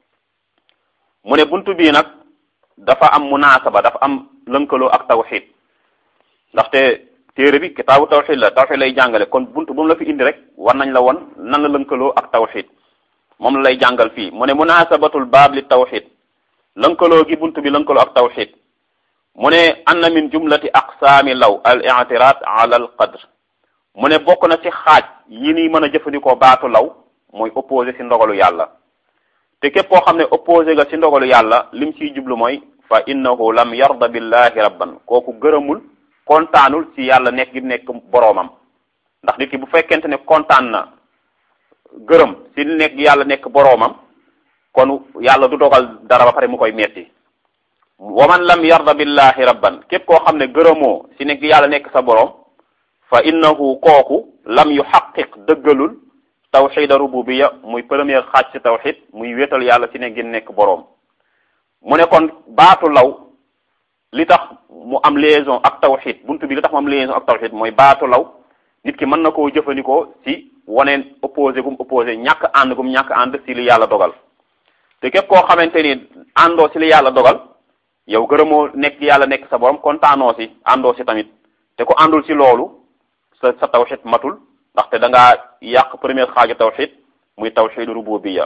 mu ne buntu bii nag dafa am munaasaba dafa am lënkaloo ak tawxid ndaxte téere bi kitaabu tawxid la tawxid lay jàngale kon buntu bu mu la fi indi rek war nañ la won nan la lënkaloo ak tawxid moom la lay jàngal fii mu ne munaasabatul baab li tawxid lënkaloo gi buntu bi lënkaloo ak tawxid mu ne anna min jumlati aqsaami law al i'tirad ala al qadr mu ne bokk na ci xaaj yi ni mën a jëfandikoo baatu law mooy opposé ci ndogalu yàlla te képp koo xam ne opposé nga ci ndogalu yàlla lim ciy jublu mooy fa innahu lam yarda billahi rabban kooku gërëmul kontaanul ci yàlla nekk gi nekk boroomam ndax nit ki bu fekkente ne kontaan na gërëm ci nekk yàlla nekk boroomam kon yàlla du dogal dara ba pare mu koy metti wa man lam yarda billahi rabban képp koo xam ne gërëmoo ci nekk yàlla nekk sa boroom fa innahu kooku lam yu xaqiq dëggalul tawxida rububiya muy première xaaj ci tawxid muy wéetal yàlla ci ne gi nekk boroom mu ne kon baatu law li tax mu am liaison ak tawxid buntu bi li tax mu am liaison ak tawxid mooy baatu law nit ki mën na koo jëfandikoo ci waneen opposé gum opposé ñàkk ànd gum ñàkk ànd ci li yàlla dogal te képp koo xamante ni àndoo ci li yàlla dogal yow gërëmoo nekk yàlla nekk sa borom kontaanoo ci àndoo ci tamit te ku àndul ci loolu sa sa tawxid matul ndaxte da ngaa yàq première xaaju tawxid muy tawxidu rububiya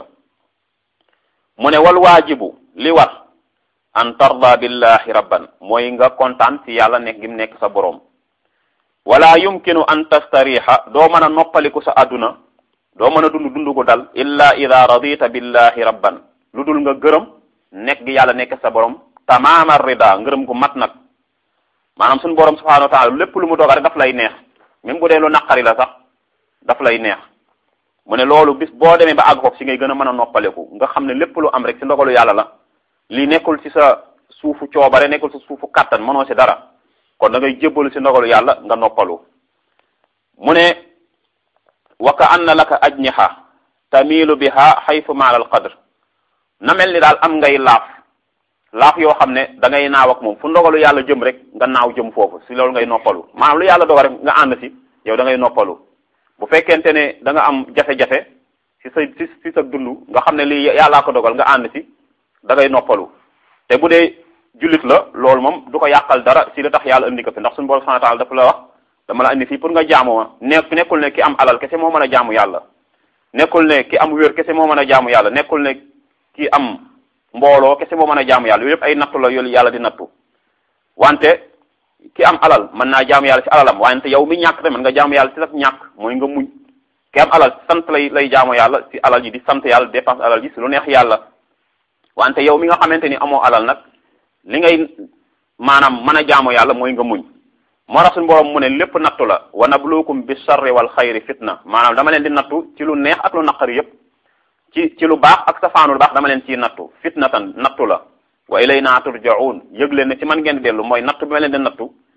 mu ne wal waajibu li war an tarda billahi rabban mooy nga kontaan ci yàlla nekk gi mu nekk sa boroom wala yumkinu an tastariha doo mën a noppaliku sa àdduna doo mën a dund dund gu dal illa ida radita billahi rabban lu dul nga gërëm nekk gi yàlla nekk sa boroom tamaama rida ngërëm gu mat nag maanaam suñu boroom subhanahu wa taala lépp lu mu dogal rek daf lay neex même bu dee lu naqari la sax daf lay neex mu ne loolu bis boo demee ba àgg foofu si ngay gën a mën a noppaleku nga xam ne lépp lu am rek si ndogalu yàlla la lii nekkul ci sa suufu coobare nekkul ci suufu kàttan mënoo si dara kon da ngay jébbalu si ndogalu yàlla nga noppalu mu ne wa ka anna laka ajniha tamilu biha xaytu maala al qadr na mel ni daal am ngay laaf laaf yoo xam ne da ngay naaw ak moom fu ndogalu yàlla jëm rek nga naaw jëm foofu si loolu ngay noppalu maanaam lu yàlla dogal rek nga ànd si yow da ngay noppalu bu fekkente ne da nga am jafe-jafe si sa si si sa dund nga xam ne lii yàllaa ko dogal nga ànd si da ngay noppalu te bu dee jullit la loolu moom du ko yàqal dara si la tax yàlla indi ko fi ndax suñu borom subhanahu wa ta'ala dafa la wax dama la indi fii pour nga jaamu ma nekk nekkul ne ki am alal kese moo mën a jaamu yàlla nekkul ne ki am wér kese moo mën a jaamu yàlla nekkul ne ki am mbooloo kese moo mën a jaamu yàlla yooyu yëpp ay nattu la yooyu yàlla di nattu wante ki am alal mën naa jaamu yàlla ci alalam wante yow mi ñàkk tamit nga jaamu yàlla ci sa ñàkk mooy nga muñ ki am alal sant lay lay jaamu yàlla ci alal ji di sant yàlla dépense alal ji ci lu neex yàlla wante yow mi nga xamante ni amoo alal nag li ngay maanaam mën a jaamu yàlla mooy nga muñ moo tax suñu borom mu ne lépp nattu la wa nabluukum bi sarri wal xayri fitna maanaam dama leen di nattu ci lu neex ak lu naqari yépp ci ci lu baax ak safaanu lu baax dama leen ciy nattu fitnatan nattu la wa ilayna turja'un yëg leen ne ci man ngeen dellu mooy nattu bi ma leen di nattu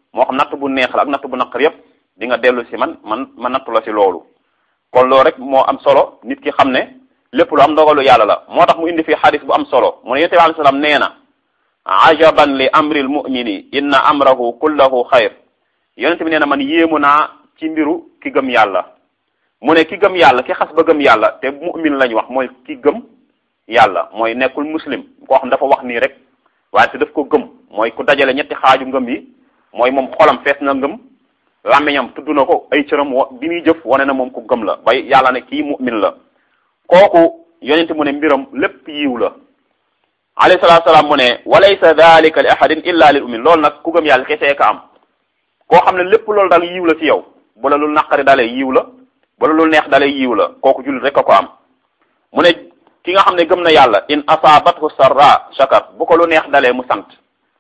moo xam natt bu neex la ak natt bu naqar yépp di nga dellu si man man ma nattu la si loolu kon loolu rek moo am solo nit ki xam ne lépp lu am ndogalu yàlla la moo tax mu indi fi xadis bu am solo mu ne yonent bi alayhi salaam nee na ajaban li amril mumini inna amrahu kullahu xayr yonent bi nee na man yéemu naa ci mbiru ki gëm yàlla mu ne ki gëm yàlla ki xas ba gëm yàlla te mu'min lañ wax mooy ki gëm yàlla mooy nekkul muslim koo xam dafa wax nii rek waaye te daf ko gëm mooy ku dajale ñetti xaaju ngëm yi mooy moom xolam fees na ngëm làmmiñam tudd na ko ay cëram wa bi muy jëf wane na moom ku gëm la bay yàlla ne kii mu'min la kooku yonente mu ne mbiram lépp yiw la alayhi salaatu salaam mu ne walaysa dalika li ahadin illa lil umin loolu nag ku gëm yàlla kesee ka am koo xam ne lépp loolu daal yiw la ci yow bu la lu naqari dalee yiw la bu la lu neex dalee yiw la kooku jullit rek a ko am mu ne ki nga xam ne gëm na yàlla in asaabathu sarra shakar bu ko lu neex dalee mu sant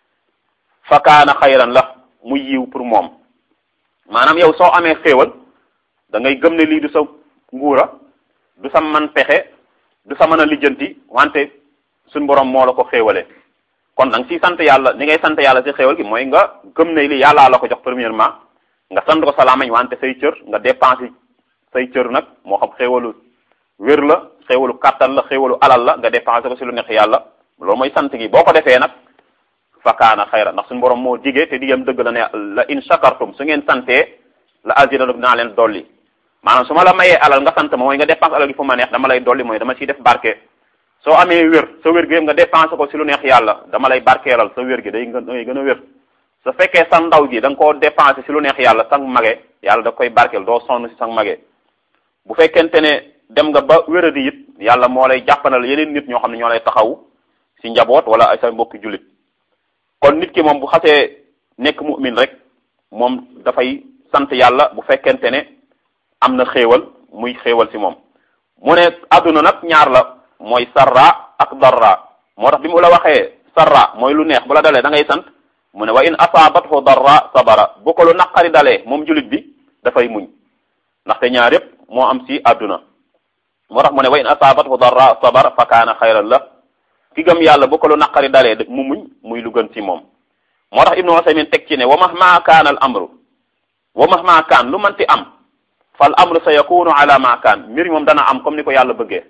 fa kaana xayran la mu yiw pour moom maanaam yow soo amee xéewal da ngay gëm ne lii du sa nguura du sa man pexe du sa mën a lijjanti wante suñ borom moo la ko xéewale kon da nga siy sant yàlla ni ngay sant yàlla si xéewal gi mooy nga gëm ne li yàllaa la ko jox premièrement nga sant ko salaamañ wante say cër nga dépensé say cër nag moo xam xéewalu wér la xéewalu kàttan la xéewalu alal la nga dépensé ko si lu neex yàlla loolu mooy sant gi boo ko defee nag fakaana xayra ndax suñu borom moo digee te digam dëgg la ne la in shakartum su ngeen santee la azidanakum naa leen dolli maanaam su ma la mayee alal nga sant ma mooy nga dépense alal gi fu ma neex dama lay dolli mooy dama ciy def barke soo amee wér sa wér gi nga dépensé ko si lu neex yàlla dama lay barkeelal sa wér gi day day gën a wér su fekkee sa ndaw gi da nga koo dépensé si lu neex yàlla sang mage yàlla da koy barkeel doo sonn si sang mage bu fekkente ne dem nga ba wéradi it yàlla moo lay jàppanal yeneen nit ñoo xam ne ñoo lay taxaw si njaboot wala ay sa mbokki jullit kon nit ki moom bu xasee nekk mu'min rek moom dafay sant yàlla bu fekkente ne am na xéewal muy xéewal si moom mu ne adduna nag ñaar la mooy sarra ak darra moo tax bi mu la waxee sarra mooy lu neex bu la dalee da ngay sant mu ne wa in asaabathu darra sabara bu ko lu naqari dalee moom julit bi dafay muñ ndaxte ñaar yépp moo am si adduna moo tax mu ne wa in asaabathu darra sabara fa kaana xayran la ki gëm yàlla bu ko lu naqari dalee mu muñ muy lu gën ci moom moo tax ibnu Usaymin teg ci ne wa mahma kaana al amru wa mahma kaan lu manti am fal amru sa yakunu ala ma kaan mbir moom dana am comme ni ko yàlla bëggee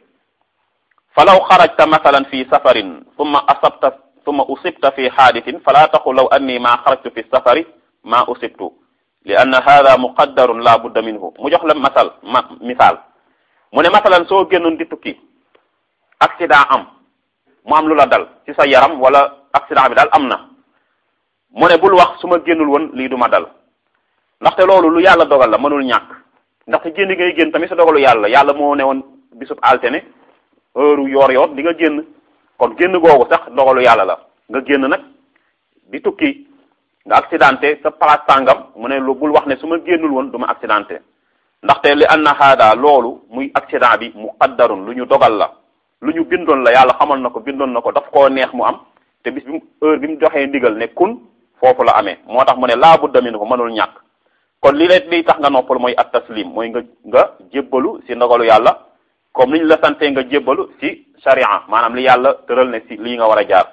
fa law xarajta masalan fi safarin summa asabta summa usibta fi xaadisin fala taqul law anni ma xarajtu fi safari ma usibtu li anna hada muqaddarun la budda minhu mu jox la masal ma misaal mu ne masalan soo génnoon di tukki accident am mu am lu la dal ci sa yaram wala accident bi daal am na mu ne bul wax su ma génnul woon lii du ma dal ndaxte loolu lu yàlla dogal la mënul ñàkk ndaxte génn ngay génn tamit sa dogalu yàlla yàlla moo ne woon bisub altine heure yoor yoor di nga génn kon génn googu sax dogalu yàlla la nga génn nag di tukki nga accidenté sa place tàngam mu ne lu bul wax ne su ma génnul woon du ma accidenté ndaxte li anna haada loolu muy accident bi muqaddarun lu ñu dogal la lu ñu bindoon la yàlla xamal na ko bindoon na ko daf koo neex mu am te bis bi mu heure bi mu joxee ndigal ne kun foofu la amee moo tax mu ne laa budda min ko mënul ñàkk kon li lay liy tax nga noppal mooy at taslim mooy nga nga jébbalu si ndogalu yàlla comme ni ñu la santee nga jébbalu si sharia maanaam li yàlla tëral ne si lii nga war a jaar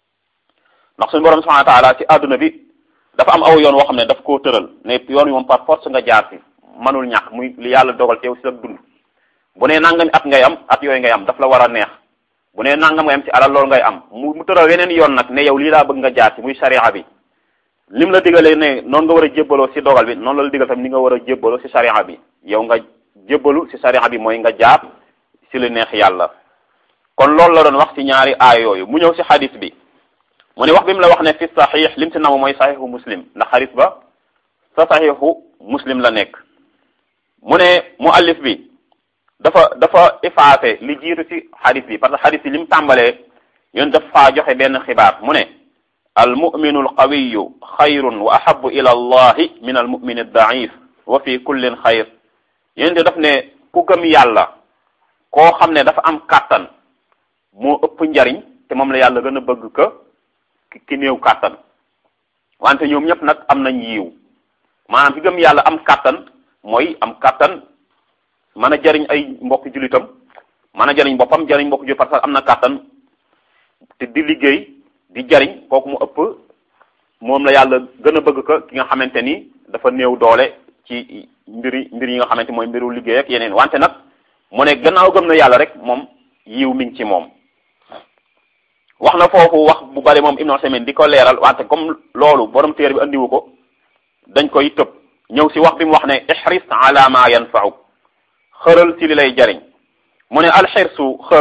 ndax suñu borom subhanahu wa taala si adduna bi dafa am aw yoon woo xam ne daf koo tëral ne yoon wi moom par force nga jaar si mënul ñàkk muy li yàlla dogal teew si sa dund bu nee nangami at ngay am at yooyu ngay am daf la war a neex bu nee nangam ngay am ci alal loolu ngay am mu mu tëral weneen yoon nag ne yow lii laa bëgg nga jaar si muy sharia bi lim la digalee ne noonu nga war a jébbaloo si dogal bi noonu la la digal tamit ni nga war a jébbaloo si sharia bi yow nga jébbalu si sharia bi mooy nga jaar si lu neex yàlla kon loolu la doon wax si ñaari aay yooyu mu ñëw si xadis bi mu ne wax bi mu la wax ne fi saxiix lim si namu mooy saxiixu muslim ndax xadis ba sa saxiixu muslim la nekk mu ne mu allif bi dafa dafa effacé li jiitu ci xadis bi parce que xadis bi li mu tàmbalee yoon daf faa joxe benn xibaar mu ne al muminu al qawiyu xayrun wa ahabu ila allahi min al mumin al daif wa fi kullin xayr yéen daf ne ku gëm yàlla koo xam ne dafa am kàttan moo ëpp njariñ te moom la yàlla gën a bëgg ka ki néew kàttan wante ñoom ñëpp nag am nañ yiw maanaam ki gëm yàlla am kàttan mooy am kàttan mën a jariñ ay mbokk julitam mën a jariñ boppam jariñ mbokk julit parce que am na kàttan te di liggéey di jariñ kooku mu ëpp moom la yàlla gën a bëgg ko ki nga xamante ni dafa néew doole ci mbiri mbir yi nga xamante mooy mbiru liggéey ak yeneen wante nag mu ne gannaaw gëm na yàlla rek moom yiw mi ngi ci moom wax na foofu wax bu bari moom Ibn Usaymin di ko leeral wante comme loolu borom téere bi andiwu ko dañ koy tëb ñëw si wax bi mu wax ne ihris ala ma yanfauk xëral si li lay jariñ mu ne alxirsu xër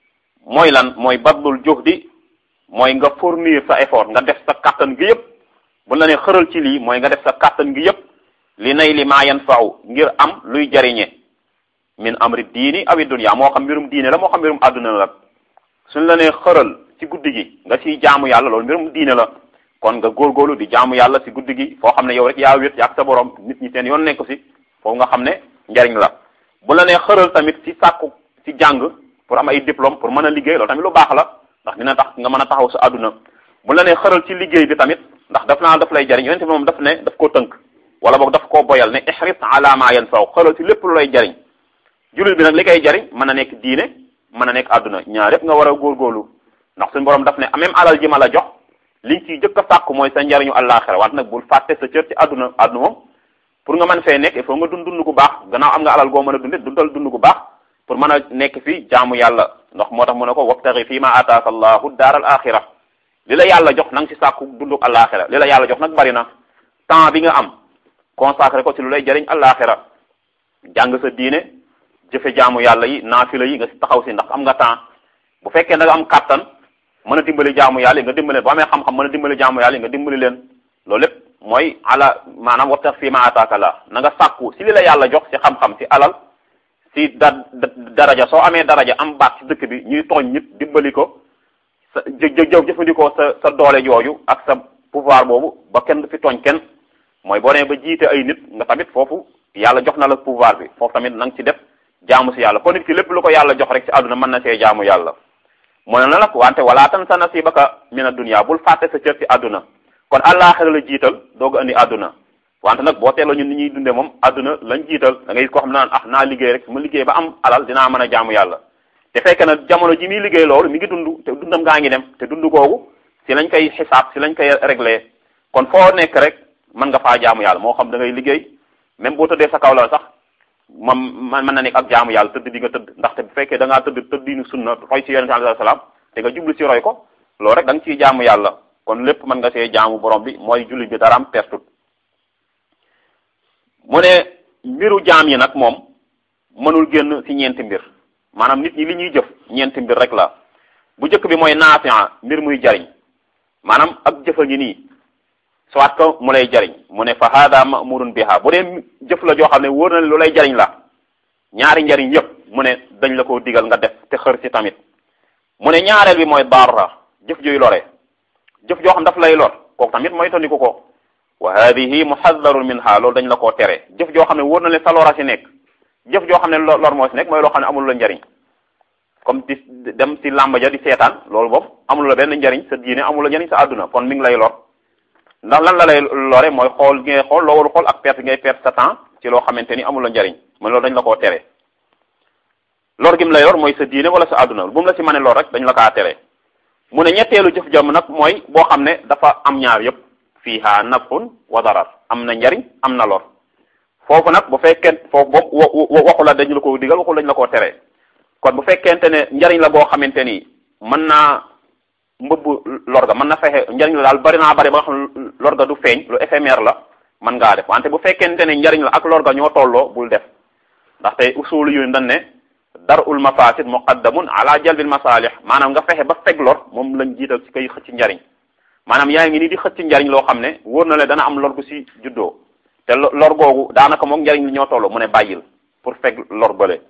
mooy lan mooy badlul juhdi mooy nga fournir sa effort nga def sa kàttan gi yëpp bu la ne xëral ci lii mooy nga def sa kàttan gi yëpp li nay li ma yanfau ngir am luy jariñe min amri diini awi dunya moo xam mbirum diine la moo xam mbirum àdduna la suñ la nee xëral ci guddi gi nga ciy jaamu yàlla loolu mbirum diine la kon nga góorgóorlu di jaamu yàlla ci guddi gi foo xam ne yow rek yaa wét ak sa borom nit ñi seen yoon nekk ci foofu nga xam ne njariñ la bu la nee xëral tamit ci sàkku ci jàng pour am ay diplôme pour mën a liggéey loolu tamit lu baax la ndax dina tax nga mën a taxaw sa àdduna bu la nee xëral ci liggéey bi tamit ndax daf naa daf lay jariñ yonente bi moom daf ne daf koo tënk wala boog daf koo boyal ne ihris ala ma yanfaw xëral ci lépp lu lay jariñ jullit bi nag li koy jariñ mën a nekk diine mën a nekk àdduna ñaar yëpp nga war a góorgóorlu ndax suñu borom daf ne même alal ji ma la jox liñ ciy jëkk a sàkku mooy sa njariñu àllaaxira wante nag bul fàtte sa cër ci àdduna àdduna moom pour nga mën fee nekk il faut nga dund dund gu baax gannaaw am nga alal goo mën a dunde dundal dund gu baax pour mën a nekk fi jaamu yàlla ndax moo tax mu ne ko wabtaxi fii ma ataaka allahu daar al axira li la yàlla jox na nga ci sàkku dundu àllaaxira li la yàlla jox nag bari na temps bi nga am consacré ko ci lu lay jariñ àllaaxira jàng sa diine jëfe jaamu yàlla yi naafila yi nga si taxaw si ndax am nga temps bu fekkee da nga am kàttan mën a dimbali jaamu yàlla yi nga dimbali leen boo amee xam-xam mën a dimbali jaamu yàlla yi nga dimbali leen loolu lépp mooy ala maanaam wabtax fii ma ataaka la na nga sàkku si li la yàlla jox si xam-xam si alal si da daraja soo amee daraja am baat si dëkk bi ñuy tooñ nit dimbali ko sa jë jëw jëfandikoo sa sa doole jooju ak sa pouvoir boobu ba kenn du fi tooñ kenn mooy boo nee ba jiite ay nit nga tamit foofu yàlla jox na la pouvoir bi foofu tamit na nga ci def jaamu si yàlla kon nit ki lépp lu ko yàlla jox rek si àdduna mën na see jaamu yàlla mu ne na nag wante wala tan sa nasibaka mina dunya bul fàtte sa cër si àdduna kon àllaaxira la jiital doog a andi àdduna wante nag boo teeloo ñun ni ñuy dundee moom àdduna lañ jiital da ngay koo xam ne naan ah naa liggéey rek su ma liggéey ba am alal dinaa mën a jaamu yàlla te fekk na jamono ji muy liggéey loolu mi ngi dund te dundam gaa ngi dem te dund googu si lañ koy xisaab si lañ koy réglé kon foo nekk rek mën nga faa jaamu yàlla moo xam da ngay liggéey même boo tëddee sa kaw la sax moom man mën na nekk ak jaamu yàlla tëdd bi nga tëdd ndaxte bu fekkee da ngaa tëdd tëddinu sunna roy si yonente alayhi salaam te nga jublu si roy ko loolu rek da nga ciy jaamu yàlla kon lépp mën nga see jaamu borom bi mooy julli bi daraam pertut mu ne mbiru jaam yi nag moom mënul génn ci ñeenti mbir maanaam nit ñi li ñuy jëf ñeenti mbir rek la bu njëkk bi mooy naafi'a mbir muy jariñ maanaam ak jëfa ngi nii soit que mu lay jariñ mu ne fa hada ma'murun biha bu dee jëf la joo xam ne wóor na lu lay jariñ la ñaari njariñ yëpp mu ne dañ la ko digal nga def te xër ci tamit mu ne ñaareel bi mooy darra jëf jooy lore jëf joo xam daf lay lor kooku tamit mooy tandiku ko wa hadihi muhaddarun minha loolu dañ la koo tere jëf joo xam ne wóor na leen sa lora si nekk jëf joo xam ne lor moo si nekk mooy loo xam ne amul la njariñ comme di dem si làmba ja di seetaan loolu boobu amul la benn njariñ sa diine amul la njariñ sa àdduna kon mi ngi lay lor ndax lan la lay lore mooy xool gi ngay xool loo warul xool ak perte ngay perte sa temps ci loo xamante ni amul la njariñ mooy loolu dañ la koo tere lor gi mu lay lor mooy sa diine wala sa àdduna bu mu la si mën a lor rek dañ la kaa tere mu ne ñetteelu jëf jàmm nag mooy boo xam ne dafa am ñaar yëpp fiiha nafun wa darar am na njariñ am na lor foofu nag bu fekkee foofu boobu waxu la dañ la ko digal waxu lañ la koo tere kon bu fekkente ne njariñ la boo xamante ni mën naa mbëbb lor ga mën na fexe njariñ la daal bari naa bari ba nga xam lor ga du feeñ lu éphémère la mën ngaa def wante bu fekkente ne njariñ la ak lor ga ñoo tolloo bul def ndaxte usulu yu dañ ne darul mafasid muqaddamun ala jalbil masalih maanaam nga fexe ba feg lor moom lañ jiital ci koy xëcc njariñ maanaam yaa ngi nii di xëcc njariñ loo xam ne wóor na le dana am lor gu si juddoo te lor googu daanaka moom njariñ li ñoo tolloo mu ne bàyyil pour feg lor bële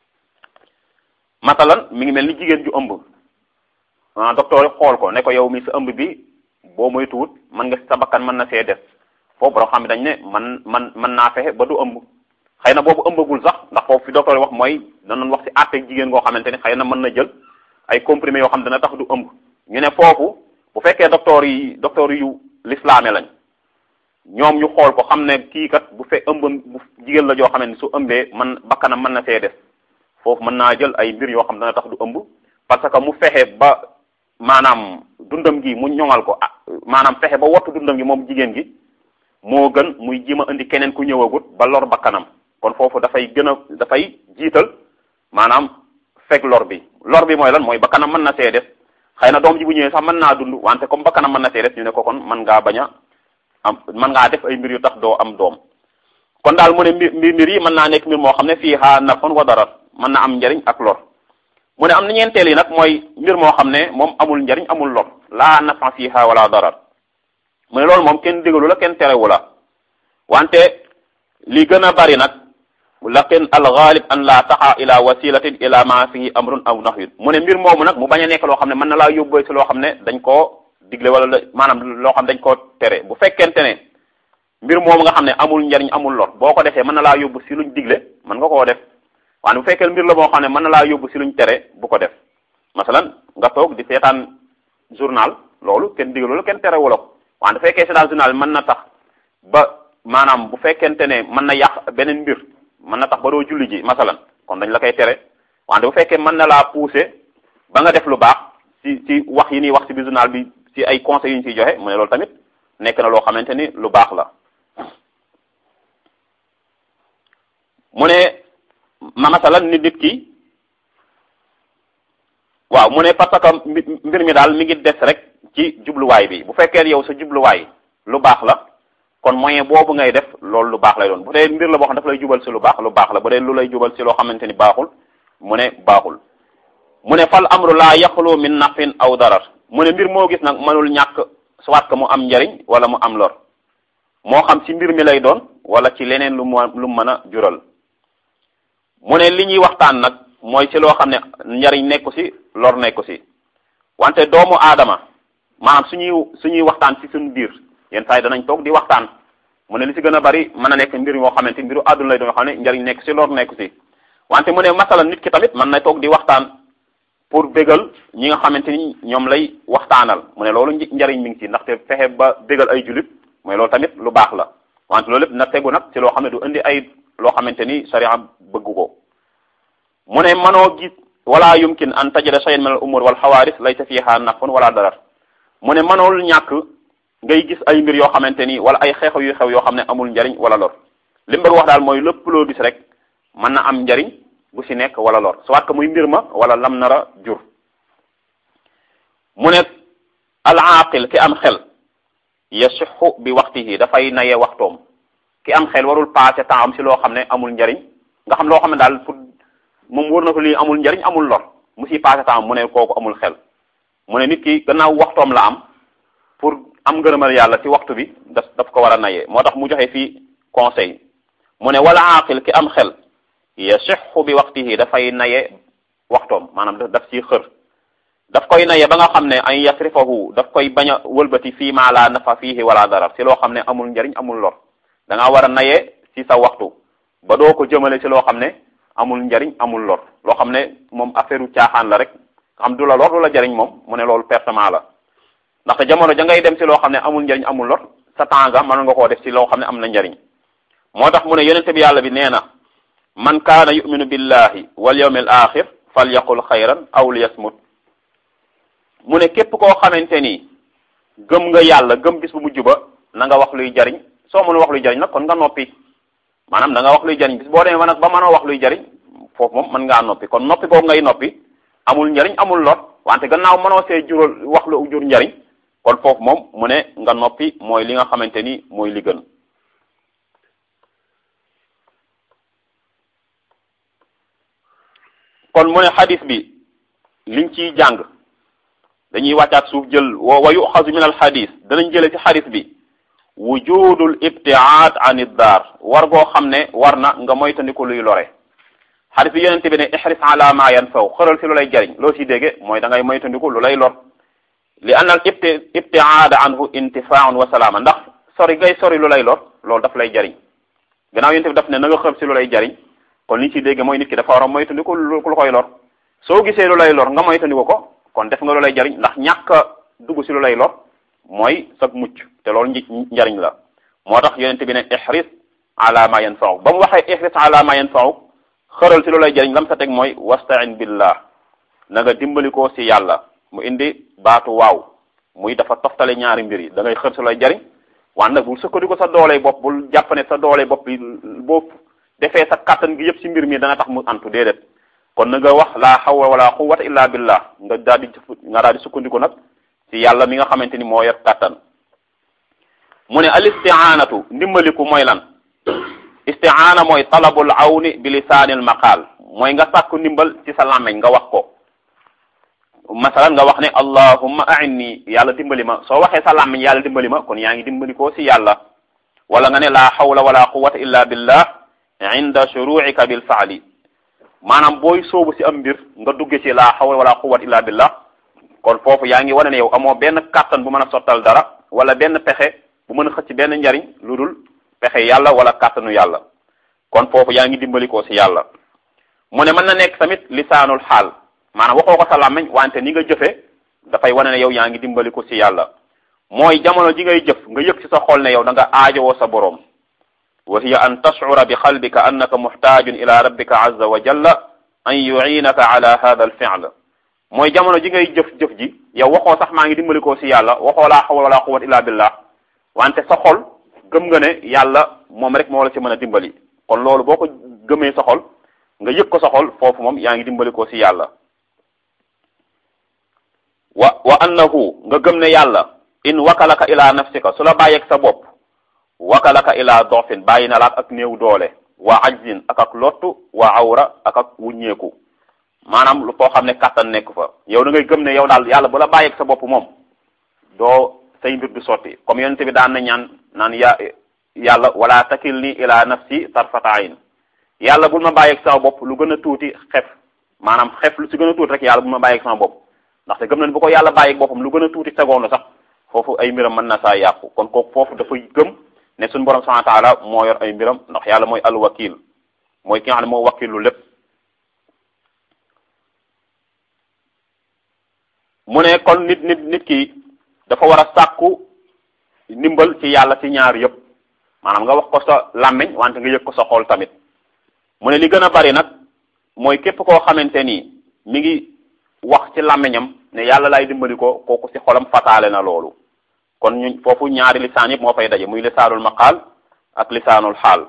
matalan mi ngi mel ni jigéen ju ëmb ah docteur yi xool ko ne ko yow mi sa ëmb bi boo moytuwut mën nga sa bakkan mën na see def foofu borom xam ne dañ ne man man mën naa fexe ba du ëmb xëy na boobu ëmbagul sax ndax foofu fi docteur yi wax mooy danañ wax ci àtte jigéen goo xamante ni xëy na mën na jël ay comprimés yoo xam dana tax du ëmb ñu ne foofu bu fekkee docteur yi docteur yu lislaame lañ ñoom ñu xool ko xam ne kii kat bu fe ëmb bu jigéen la joo xam ne su ëmbee man bakkanam mën na see def foofu mën naa jël ay mbir yoo xam dana tax du ëmb parce que mu fexe ba maanaam dundam gi mu ñoŋal ko maanaam fexe ba wattu dundam gi moom jigéen gi moo gën muy jima indi keneen ku ñëwagut ba lor bakkanam kon foofu dafay gën a dafay jiital maanaam fekk lor bi lor bi mooy lan mooy bakkanam mën na see des xëy na doom ji bu ñëwee sax mën naa dund wante comme bakkanam mën na see des ñu ne ko kon mën ngaa bañ a am mën ngaa def ay mbir yu tax doo am doom kon daal mu ne mbir mbir yi mën naa nekk mbir moo xam ne fii xaa nafon wa darar mën na am njariñ ak lor mu ne am na ñeenteel yi nag mooy mbir moo xam ne moom amul njariñ amul lor laa nafa fiha wala darar mu ne loolu moom kenn digalu la kenn terewu la wante li gën a bari nag lakin al ghalib an la taxa ila wasilatin ila ma fihi amrun aw nahyun mu ne mbir moomu nag mu bañ a nekk loo xam ne mën na laa yóbbee si loo xam ne dañ koo digle wala maanaam loo xam dañ koo tere bu fekkente ne mbir moomu nga xam ne amul njariñ amul lor boo ko defee mën na laa yóbbu si luñ digle mën nga koo def waaye bu fekkee mbir la moo xam ne mën na laa yóbbu si luñ tere bu ko def masalan nga toog di seetaan journal loolu kenn digalu la kenn tere wala ko waaye bu fekkee seetaan journal mën na tax ba maanaam bu fekkente ne mën na yàq beneen mbir mën na tax ba doo julli ji masalan kon dañ la koy tere wante bu fekkee mën na laa pousser ba nga def lu baax ci ci wax yi ñuy wax ci bi journal bi ci ay conseils yu ñu ciy joxe mu ne loolu tamit nekk na loo xamante ni lu baax la mu ne ma masalan nit nit ki waaw mu ne parce que mbir mi daal mi ngi des rek ci jubluwaay bi bu fekkee yow sa jubluwaay lu baax la kon moyen boobu ngay def loolu lu baax lay doon bu dee mbir la boo xam daf lay jubal si lu baax lu baax la bu dee lu lay jubal si loo xamante ni baaxul mu ne baaxul mu ne fal amru laa yaxlu min nafin aw darar mu ne mbir moo gis nag mënul ñàkk soit que mu am njariñ wala mu am lor moo xam ci mbir mi lay doon wala ci leneen lu mu lu mën a jural mu ne li ñuy waxtaan nag mooy ci loo xam ne njariñ nekku ci lor nekku ci wante doomu aadama maanaam suñuy suñuy waxtaan ci suñu biir yenn saa yi danañ toog di waxtaan mu ne li ci gën a bari mën a nekk mbir moo xamante mbiru àdduna lay doon xam ne njariñ nekk ci lor nekku ci wante mu ne masala nit ki tamit mën na toog di waxtaan pour bégal ñi nga xamante ni ñoom lay waxtaanal mu ne loolu njariñ mi ngi ci ndaxte fexe ba bégal ay julit mooy loolu tamit lu baax la wante loolu lépp na tegu nag ci loo xam ne du indi ay loo xamante ni sharia bëgg ko mu ne mënoo gis wala yumkin an tajida shay'an min al umur wal xawaaris laysa fiha nafun wala darar mu ne mënool ñàkk ngay gis ay mbir yoo xamante ni wala ay xeexu yu xew yoo xam ne amul njariñ wala lor li mu bëgg wax daal mooy lépp loo gis rek mën na am njariñ bu ci nekk wala lor soit que muy mbir ma wala lam nara jur mu ne al aaqil ki am xel yasixu bi waxtihi dafay naye waxtoom ki am xel warul passé temps am ci loo xam ne amul njariñ nga xam loo xam ne daal pour moom wóor na ko lii amul njariñ amul lor mu ci passé temps mu ne kooku amul xel mu ne nit ki gannaaw waxtoom la am pour am ngërëmal yàlla ci waxtu bi daf daf ko war a naye moo tax mu joxe fii conseil mu ne wala aaqil ki am xel yasixu bi waxtihi dafay naye waxtoom maanaam daf ciy xër daf koy naye ba nga xam ne ay yasrifahu daf koy bañ a wëlbati fii maa laa nafa fiihi wala darar ci loo xam ne amul njariñ amul lor da ngaa war a naye ci sa waxtu ba doo ko jëmale ci loo xam ne amul njariñ amul lor loo xam ne moom affaire u caaxaan la rek xam du la lor du la jariñ moom mu ne loolu pertement la ndaxte jamono ja ngay dem ci loo xam ne amul njariñ amul lor sa temps nga mën nga koo def ci loo xam ne am na njariñ moo tax mu ne yonente bi yàlla bi nee na man kaana yuminu billahi wal yawmil axir fal yaqul xayran aw liyasmut mu ne képp koo xamante ni gëm nga yàlla gëm bis bu mujj ba na nga wax luy jariñ soo mënul wax luy jariñ nag kon nga noppi maanaam da nga wax luy jariñ bis boo demee ba nag ba mënoo wax luy jariñ foofu moom mën ngaa noppi kon noppi boobu ngay noppi amul njariñ amul lor wante gannaaw mënoo see jural wax lu jur njariñ kon foofu moom mu ne nga noppi mooy li nga xamante ni mooy li gën kon mu ne xadis bi liñ ciy jàng dañuy wàccaat suuf jël wa yuxasu min al xadis danañ jële ci xadis bi wujudul ibtiaad an iddaar war goo xam ne war na nga moytandiku luy lore xadis bi yonente bi ne ihris ala ma yanfaw xëral si lu lay jariñ loo si dégge mooy da ngay moytandiku lu lay lor li anna al ibti ibtiaada anhu intifaun wa salaama ndax sori ngay sori lu lay lor loolu daf lay jariñ gannaaw yonente bi daf ne na nga xër si lu lay jariñ kon li ci dégge mooy nit ki dafa war a moytandiku lu koy lor soo gisee lu lay lor nga moytandiku ko kon def nga lu lay jariñ ndax ñàkk a dugg si lu lay lor mooy sag mucc te loolu njariñ la moo tax yonente bi ne ihris ala ma yanfa'u ba mu waxee ihris ala ma yanfa'u xëral si lu lay jariñ lam sa teg mooy wastain billah na nga dimbali ko si yàlla mu indi baatu waaw muy dafa toftale ñaari mbir yi da ngay xër sa lay jariñ waaye nag bul sukkandiku sa doole bopp bul jàpp ne sa doole bopp bi boo defee sa kàttan gi yëpp ci mbir mi dana tax mu antu déedéet kon na nga wax laa hawla wala quwwata illa billah nga daal di nga daal di sukkandiku nag ci yàlla mi nga xamante ni moo yor kàttan mu ne al isti'anatu ndimbaliku mooy lan isti'ana mooy talabul awni bi lisaanil maqaal mooy nga sàkku ndimbal ci sa làmmeñ nga wax ko masalan nga wax ne allahumma a'inni yàlla dimbali ma soo waxee sa làmmiñ yàlla dimbali ma kon yaa ngi dimbali ko ci yàlla wala nga ne laa hawla wala quwwata illa billah inda shuru'ika bil fa'li maanaam booy soobu ci am mbir nga dugge ci laa hawla wala quwwata illa billah kon foofu yaa ngi wane ne yow amoo benn kàttan bu mën a sottal dara wala benn pexe bu mën a xëcc benn njariñ lu dul pexe yàlla wala kàttanu yàlla kon foofu yaa ngi dimbali ko ci yàlla mu ne mën na nekk tamit lisaanul xaal maanaam waxoo ko sa làmmiñ wante ni nga jëfe dafay wane ne yow yaa ngi dimbali ko ci yàlla mooy jamono ji ngay jëf nga yëg ci sa xol ne yow da nga aajowoo sa boroom wa hiya an tashcura bi qalbika annaka muxtaajun ila rabbika azza wa jalla an yuinaka ala hada al fi'l mooy jamono ji ngay jëf-jëf ji yow waxoo sax maa ngi dimbali ko ci yàlla waxoo laa hawla wala quwwata illa billah wante sa xol gëm nga ne yàlla moom rek moo la ci mën a dimbali kon loolu boo ko gëmee sa xol nga yëg ko sa xol foofu moom yaa ngi dimbali ko ci yàlla wa wa annahu nga gëm ne yàlla in wakalaka ila nafsika su la bàyyeeg sa bopp wakalaka ila dofin bàyyi na la ak néew doole wa ajzin ak ak lottu wa awra ak ak wuññeeku maanaam lu foo xam ne kàttan nekk fa yow da ngay gëm ne yow daal yàlla bu la bàyyeeg sa bopp moom doo say mbir du sotti comme yonente bi daan na ñaan naan ya yàlla wala takilni ila nafsi tarfata ayn yàlla bul ma bàyyeeg sama bopp lu gën a tuuti xef maanaam xef lu si gën a tuuti rek yàlla bul ma bàyyeeg sama bopp ndaxte gëm nañ bu ko yàlla bàyyeeg boppam lu gën a tuuti seconde sax foofu ay mbiram mën na saa yàqu kon kooku foofu dafay gëm ne suñu borom subhanahu wa taala moo yor ay mbiram ndax yàlla mooy alwakil mooy ki nga xam ne moo wakilu lépp mu ne kon nit nit nit ki dafa war a sàkku ndimbal ci yàlla ci ñaar yëpp maanaam nga wax ko sa làmmiñ wante nga yëg ko sa xol tamit mu ne li gën a bari nag mooy képp koo xamante ni mi ngi wax ci làmmiñam ne yàlla lay dimbali ko kooku ci xolam fataale na loolu kon ñu foofu ñaari lisaan yëpp moo fay daje muy lisaanul maqaal ak lisaanul xaal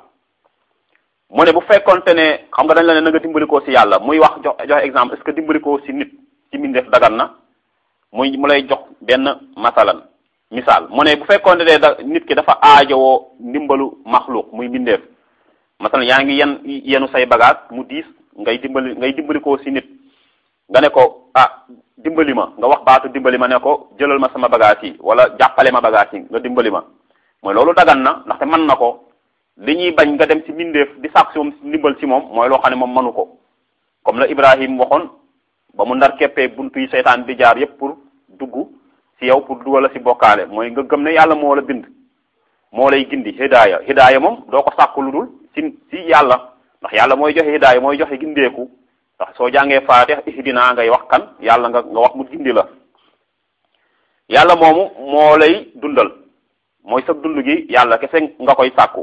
mu ne bu fekkonte ne xam nga dañ la ne na nga dimbali ko ci yàlla muy wax jox joxe exemple est-ce que dimbali ko ci nit ci mbindeef dagan na muy mu lay jox benn masalan misaal mu ne bu fekkonte ne da nit ki dafa aajowoo ndimbalu maxluq muy mbindeef masalan yaa ngi yen yenu say bagage mu diis ngay dimbali ngay dimbali ko ci nit nga ne ko ah dimbali ma nga wax baatu dimbali ma ne ko jëlal ma sama bagage yi wala jàppale ma bagage yi nga dimbali ma mooy loolu dagan na ndaxte mën na ko li ñuy bañ nga dem ci mbindeef di sàkk si moom ndimbal ci moom mooy loo xam ne moom mënu ko comme la Ibrahim waxoon ba mu ndar keppee buntu yi seytaan di jaar yépp pour dugg ci yow pour dugal la ci bokkaale mooy nga gëm ne yàlla moo la bind moo lay gindi hidaaya hidaaya moom doo ko sàkku lu dul ci ci yàlla ndax yàlla mooy joxe hidaaya mooy joxe gindeeku ndax soo jàngee faatiha ihdina ngay wax kan yàlla nga nga wax mu gindi la yàlla moomu moo lay dundal mooy sa dund gi yàlla kese nga koy sàkku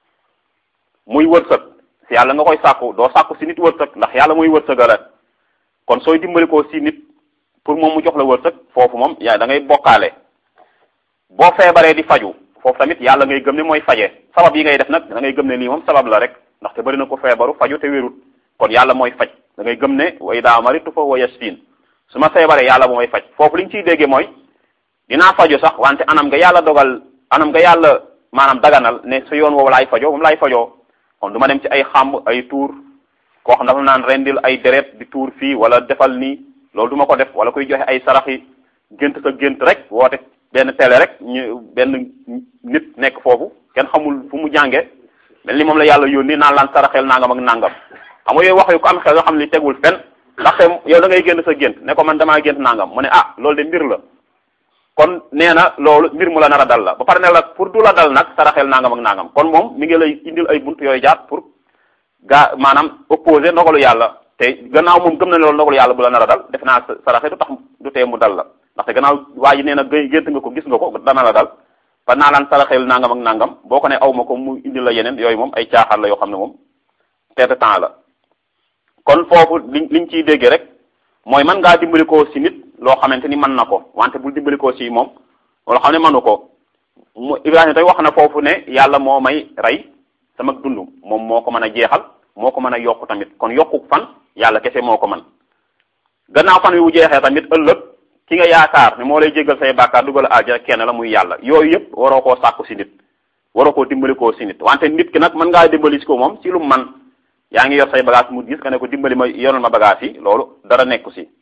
muy wërsëg si yàlla nga koy sàkku doo sàkku si nit wërsëg ndax yàlla mooy wërsëgala kon sooy dimbali ko si nit pour moom mu jox la wërsëg foofu moom yaa da ngay bokkaale boo feebaree di faju foofu tamit yàlla ngay gëm ne mooy faje sabab yi ngay def nag da ngay gëm ne lii moom sabab la rek ndaxte bari na ko feebaru faju te wérut kon yàlla mooy faj da ngay gëm ne wa idaa maritu fa huwa yashfin su ma feebaree yàlla bu may faj foofu li ñu ciy déggee mooy dinaa faju sax wante anam nga yàlla dogal anam nga yàlla maanaam daganal ne sa yoon woowu laay fajoo moom laay fajoo kon du ma dem ci ay xàmb ay tuur koo xam dafa naan rendil ay deret di tuur fii wala defal nii loolu du ma ko def wala kuy joxe ay sarax yi gént sa gént rek woote benn télé rek ñu benn nit nekk foofu kenn xamul fu mu jànge mel ni moom la yàlla yónni naan laan saraxel nangam ak nangam xam nga yooyu wax yu ko am xel yoo xam ne tegul fen ndaxte yow da ngay génn sa gént ne ko man damaa gént nangam mu ne ah loolu de mbir la kon nee na loolu mbir mu la nar a dal la ba pare ne la pour du la dal nag saraxel nangam ak nangam kon moom mi ngi lay indil ay bunt yooyu jaar pour gaa maanaam opposé ndogalu yàlla te gannaaw moom gëm na ne loolu ndogalu yàlla bu la nar a dal def naa saraxe du tax du tee mu dal la ndaxte gannaaw waa ji nee na gént nga ko gis nga ko dana la dal fa naa laan saraxel nangam ak nangam boo ko ne aw ma ko mu indil la yeneen yooyu moom ay caaxaan la yoo xam ne moom perte temps la kon foofu li liñ ciy déggee rek mooy man ngaa dimbali ko si nit loo xamante ni mën na ko wante bul dimbali ko si moom loo xam ne mënu ko mu Ibrahima tey wax na foofu ne yàlla moo may rey sama dund moom moo ko mën a jeexal moo ko mën a yokk tamit kon yokku fan yàlla kese moo ko mën gannaaw fan wi bu jeexee tamit ëllëg ki nga yaakaar ne moo lay jéggal say bàkkaar dugal aljana kenn la muy yàlla yooyu yëpp waroo koo sàkku si nit waroo koo dimbali koo si nit wante nit ki nag mën ngaa dimbali si ko moom si lu man yaa ngi yor say bagage mu gis nga ne ko dimbali ma yoral ma bagage yi loolu dara nekku si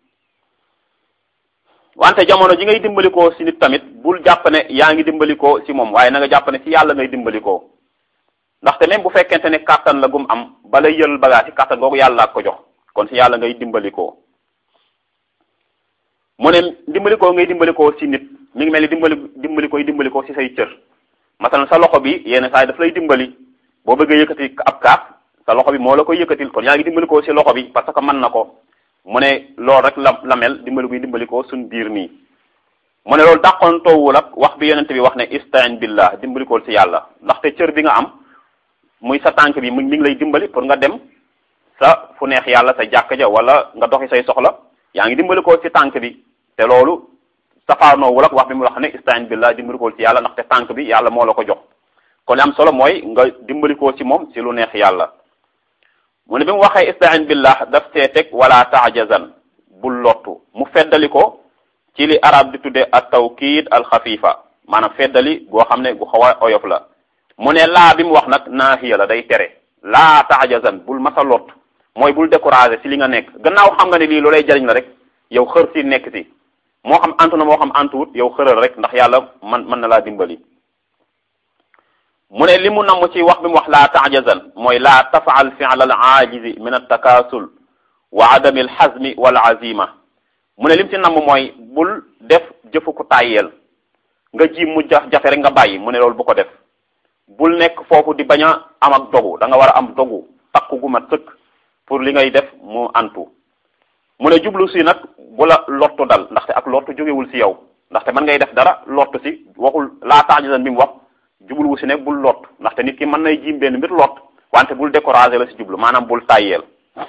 wante jamono ji ngay dimbali koo si nit tamit bul jàpp ne yaa ngi dimbali koo si moom waaye na nga jàpp ne si yàlla ngay dimbali koo ndaxte même bu fekkente ne kàttan la gum am balay yël bagage yi kàttan googu yàlla ak ko jox kon si yàlla ngay dimbali koo mu ne dimbali koo ngay dimbali koo si nit mi ngi mel ni dimbali dimbali koy dimbali koo si say cër masalan sa loxo bi yenn saa yi daf lay dimbali boo bëggee yëkkati ab kaas sa loxo bi moo la koy yëkkatil kon yaa ngi dimbali koo si loxo bi parce que mën na ko mu ne loolu rek la la mel dimbali koy dimbali koo suñ biir nii mu ne loolu dàqoon toowul ak wax bi yonente bi wax ne istain billah dimbali koo si yàlla ndaxte cër bi nga am muy sa tànk bi mu mi ngi lay dimbali pour nga dem sa fu neex yàlla sa jàkk ja wala nga doxi say soxla yaa ngi dimbali koo si tànk bi te loolu safaanoowul ak wax bi mu wax ne istain billah dimbali koo si yàlla ndaxte tànk bi yàlla moo la ko jox kon li am solo mooy nga dimbali koo si moom si lu neex yàlla mu ne bi mu waxee istain billah daf see teg wala taajazan bul lottu mu feddali ko ci li arab di tudde at tawkiid al xafifa maanaam feddali goo xam ne gu xaw a oyof la mu ne laa bi mu wax nag naahiya la day tere laa taajazan bul masa lott mooy bul découragé si li nga nekk gannaaw xam nga ne lii lu lay jariñ la rek yow xër si nekk si moo xam antu na moo xam antuwut yow xëral rek ndax yàlla man mën na laa dimbali mu ne li mu namm ci wax bi mu wax laa taajazan mooy laa tafaal fi'l al aajizi min at-takaasul wa adami al hazmi wal azima mu ne lim ci namm mooy bul def jëfu ku tàyyeel nga ji mu jafe rek nga bàyyi mu ne loolu bu ko def bul nekk foofu di bañ a am ak dogu da nga war a am dogu takku gu mat sëkk pour li ngay def mu antu mu ne jublu si nag bu la lottu dal ndaxte ak lottu jógewul si yow ndaxte mën ngay def dara lottu si waxul laa taajazan bi mu wax jubluwu si ne bul lot ndaxte nit ki mën nay jiim benn mbir lot wante bul découragé la si jublu maanaam bul tàyyeel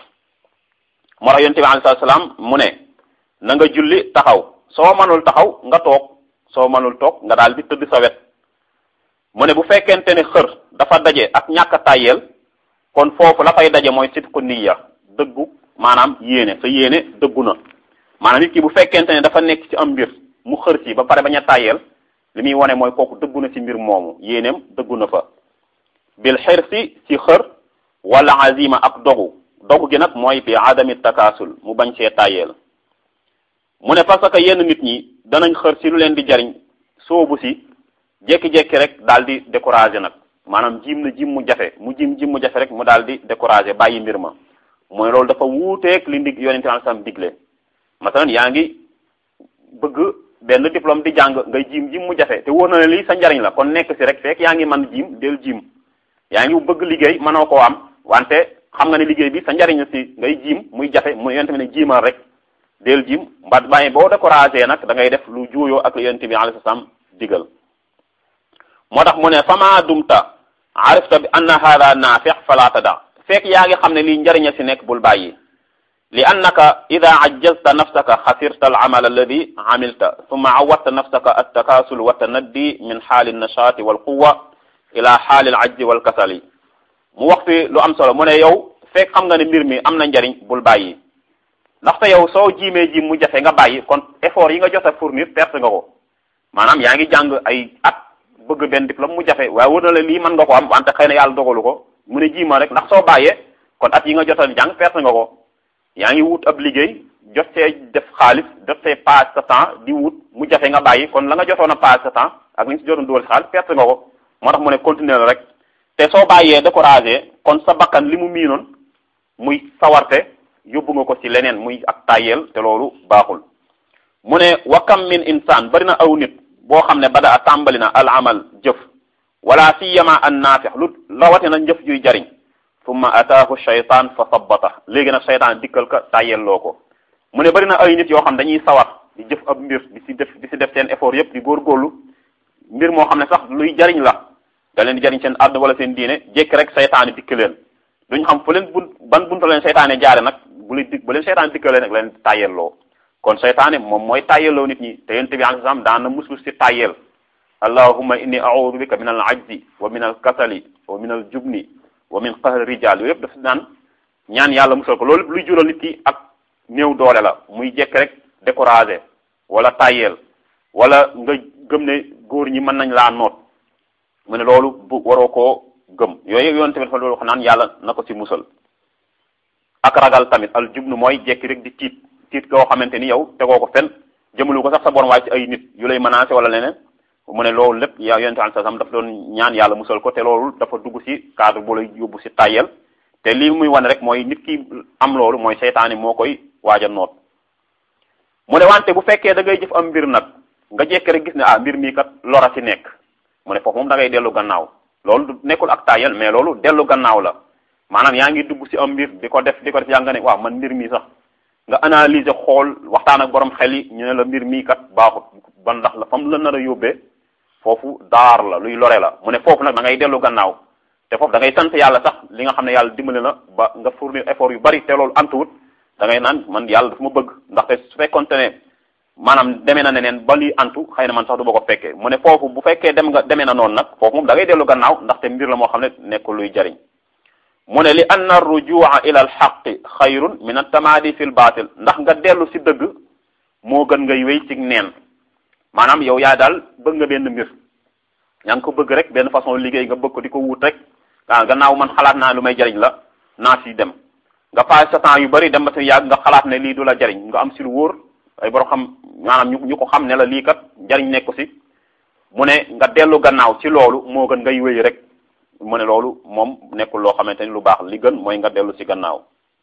moo tax yonent bi alayhi salaam mu ne na nga julli taxaw soo mënul taxaw nga toog soo mënul toog nga daal di tëdd sa wet mu ne bu fekkente ne xër dafa daje ak ñàkk a tàyyeel kon foofu la fay daje mooy sidqu niyya dëggu maanaam yéene sa yéene dëggu na maanaam nit ki bu fekkente ne dafa nekk ci am mbir mu xër ci ba pare bañ a tàyyeel li muy wane mooy kooku dëggu na ci mbir moomu yéeneem dëggu na fa bil xirsi ci xër wala azima ak dogu dogu gi nag mooy bi adami takaasul mu bañ see tàyyeel mu ne parce que yenn nit ñi danañ xër ci lu leen di jariñ soobu si jekki-jekki rek daal di découragé nag maanaam jiim na jiim mu jafe mu jiim jiim mu jafe rek mu daal di découragé bàyyi mbir ma mooy loolu dafa wuuteeg li ndig yonente al sam digle masalan yaa ngi bëgg benn diplôme di jàng ngay jiim jiim mu jafe te wóor na ne lii sa njariñ la kon nekk si rek fekk yaa ngi man jiim del jiim yaa ngi bëgg liggéey mënoo koo am wante xam nga ne liggéey bi sa njariñ si ngay jiim muy jafe mu yonente bi ne jiimal rek del jiim mba bàyyi boo découragé nag da ngay def lu juuyoo ak yonente bi alayhi salaam digal moo tax mu ne fama dumta arifta bi anna hada naafix fala tada fekk yaa ngi xam ne lii njariña si nekk bul bàyyi li annaka ida ajjazta nafsaka xasirta al amal alladi amilta summa awadta nafsaka altakasul wa tanaddi min xaali nashaati wal quwa ila xaali al ajzi wal kasali mu wax fi lu am solo mu ne yow fekk xam nga ne mbir mi am na njariñ bul bàyyi ndaxte yow soo jiimee jiim mu jafe nga bàyyi kon effort yi nga jot a fournir perte nga ko maanaam yaa ngi jàng ay at bëgg benn diplôme mu jafe waaye wër na la lii mën nga ko am wante xëy na yàlla dogalu ko mu ne jiima rek ndax soo bàyyee kon at yi nga jot a jàng perte nga ko yaa ngi wut ab liggéey jot see def xaalis jot see paase sa temps di wut mu jafe nga bàyyi kon la nga jotoon a paase sa temps ak li nga si jotoon dugal si xaalis perte nga ko moo tax mu ne continuer rek te soo bàyyee découragé kon sa bakkan li mu miinoon muy sawarte yóbbu nga ko ci leneen muy ak tàyyeel te loolu baaxul mu ne wakam min insaan bari na aw nit boo xam ne bada a tàmbali na al amal jëf wala siyama an naafix lu rawatina njëf juy jariñ summa ataahu shaytaan fa sabbata léegi nag shaytaan dikkal ka tàyyelloo ko mu ne bari na ay nit yoo xam dañuy sawar di jëf ab mbir di si def di si def seen effort yépp di góorgóorlu mbir moo xam ne sax luy jariñ la da leen di jariñ seen àdduna wala seen diine jékki rek shaytaan dikk leen duñ xam fu leen bunt ban bunta leen shaytaane jaare nag bu leen dik bu leen shaytaan dikkalee nag leen tàyyelloo kon seytaane moom mooy tàyyeloo nit ñi te yonent bi alayhi salaam daan na muslu si tàyyel allahumma inni a'udhu bika min al ajzi wa min al kasali wa min al jubni wa min qahri rijal yooyu yëpp dafa naan ñaan yàlla musal ko loolu luy jural nit ki ak néew doole la muy jekk rek découragé wala tàyyel wala nga gëm ne góor ñi mën nañ laa noot mu ne loolu bu waroo koo gëm yooyu yoon tamit fa loolu wax naan yàlla na ko ci musal ak ragal tamit al jubnu mooy jekki rek di tiit tiit koo xamante ni yow tegoo ko fen jëmalu ko sax sa borom waaye ci ay nit yu lay menacé wala leneen mu ne loolu lépp ya yonente alai salaam dafa doon ñaan yàlla musal ko te loolu dafa dugg ci cadre bu lay yóbbu ci tàyyel te lii muy wane rek mooy nit ki am loolu mooy seytaane moo koy waaj a noot mu ne wante bu fekkee da ngay jëf am mbir nag nga jekki rek gis ne ah mbir mii kat lora ci nekk mu ne foofu moom da ngay dellu gannaaw loolu du nekkul ak tàyyel mais loolu dellu gannaaw la maanaam yaa ngi dugg ci am mbir di ko def di ko def yaa nga ne waaw man mbir mii sax nga analyser xool waxtaan ak borom xel yi ñu ne la mbir mii kat baaxut ban ndax la fam la nar a yóbbee foofu daar la luy lore la mu ne foofu nag da ngay dellu gannaaw te foofu da ngay sant yàlla sax li nga xam ne yàlla dimbali na ba nga fournir effort yu bari te loolu antuwut da ngay naan man yàlla dafa ma bëgg ndaxte su fekkonte ne maanaam demee na neneen ba lii antu xëy na man sax du ma ko fekkee mu ne foofu bu fekkee dem nga demee na noonu nag foofu moom da ngay dellu gannaaw ndaxte mbir la moo xam ne nekkul luy jariñ mu ne li anna rujua ila al xaqi xayrun min atamaadi fi l baatil ndax nga dellu si dëgg moo gën ngay wéy ci neen maanaam yow yaa daal bëgg nga benn mbir yaa ngi ko bëgg rek benn façon liggéey nga bëgg ko di ko wut rek ah gannaaw man xalaat naa lu may jariñ la naa si dem nga passé sa temps yu bari dem ba si yàgg nga xalaat ne lii du la jariñ nga am si lu wóor ay borom xam maanaam ñu ñu ko xam ne la lii kat jariñ nekku si mu ne nga dellu gannaaw ci loolu moo gën ngay wéy rek mu ne loolu moom nekkul loo xamante ni lu baax li gën mooy nga dellu ci gannaaw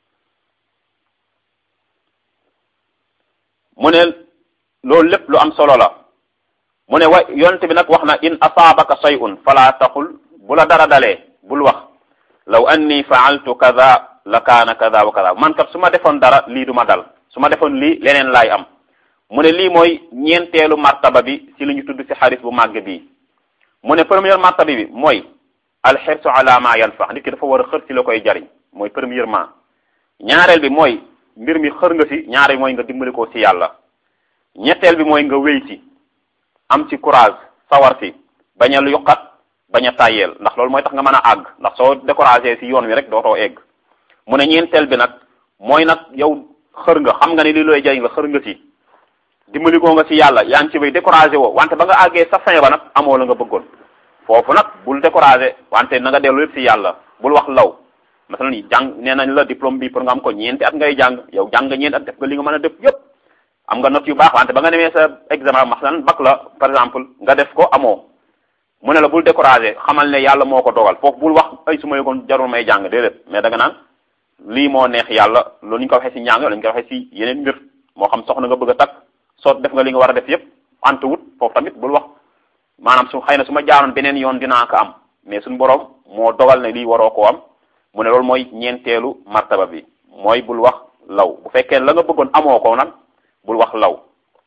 mu ne loolu lépp lu am solo la mu ne wa yonent bi nag wax na in asaabaka shay'un fala taqul bu la dara dalee bul wax law anni fa'altu kaza la kaana kaza wa kaza man kat su ma defoon dara lii du ma dal su ma defoon lii leneen laay am mu ne lii mooy ñeenteelu martaba bi ci li ñu tudd ci xaris bu màgg bii mu ne première martaba bi mooy alxirsu ala ma yanfa nit ki dafa war a xër ci la koy jariñ mooy premièrement ñaareel bi mooy mbir mi xër nga ci ñaareel bi mooy nga dimbali ko ci yàlla ñetteel bi mooy nga wéy ci am ci courage sawar ci bañ a yuqat bañ a tàyyeel ndax loolu mooy tax nga mën a àgg ndax soo découragé ci yoon wi rek dootoo egg mu ne ñeenteel bi nag mooy nag yow xër nga xam nga ne li looy jariñ la xër nga ci dimbali ko nga ci yàlla yaa ngi ci bay découragé woo wante ba nga àggee sa fin ba nag amoo la nga bëggoon foofu nag bul découragé wante na nga dellu lépp ci yàlla bul wax law masalan ni jàng nee nañ la diplôme bi pour nga am ko ñeenti at ngay jàng yow jàng nga ñeenti at def nga li nga mën a def yépp am nga note yu baax wante ba nga demee sa examen masalan bac la par exemple nga def ko amoo mu ne la bul découragé xamal ne yàlla moo ko dogal foofu bul wax ay su ma yëgoon jarul may jàng déedéet mais da nga naan lii moo neex yàlla loolu ñu ko waxee ci njàng lañu ko waxee ci yeneen mbir moo xam soxna nga bëgg a takk soo def nga li nga war a def yépp ante wut foofu tamit bul wax maanaam su xëy na su ma jaaroon beneen yoon dinaa ko am mais suñu borom moo dogal ne lii waroo koo am mu ne loolu mooy ñeenteelu martaba bi mooy bul wax law bu fekkee la nga bëggoon amoo ko nag bul wax law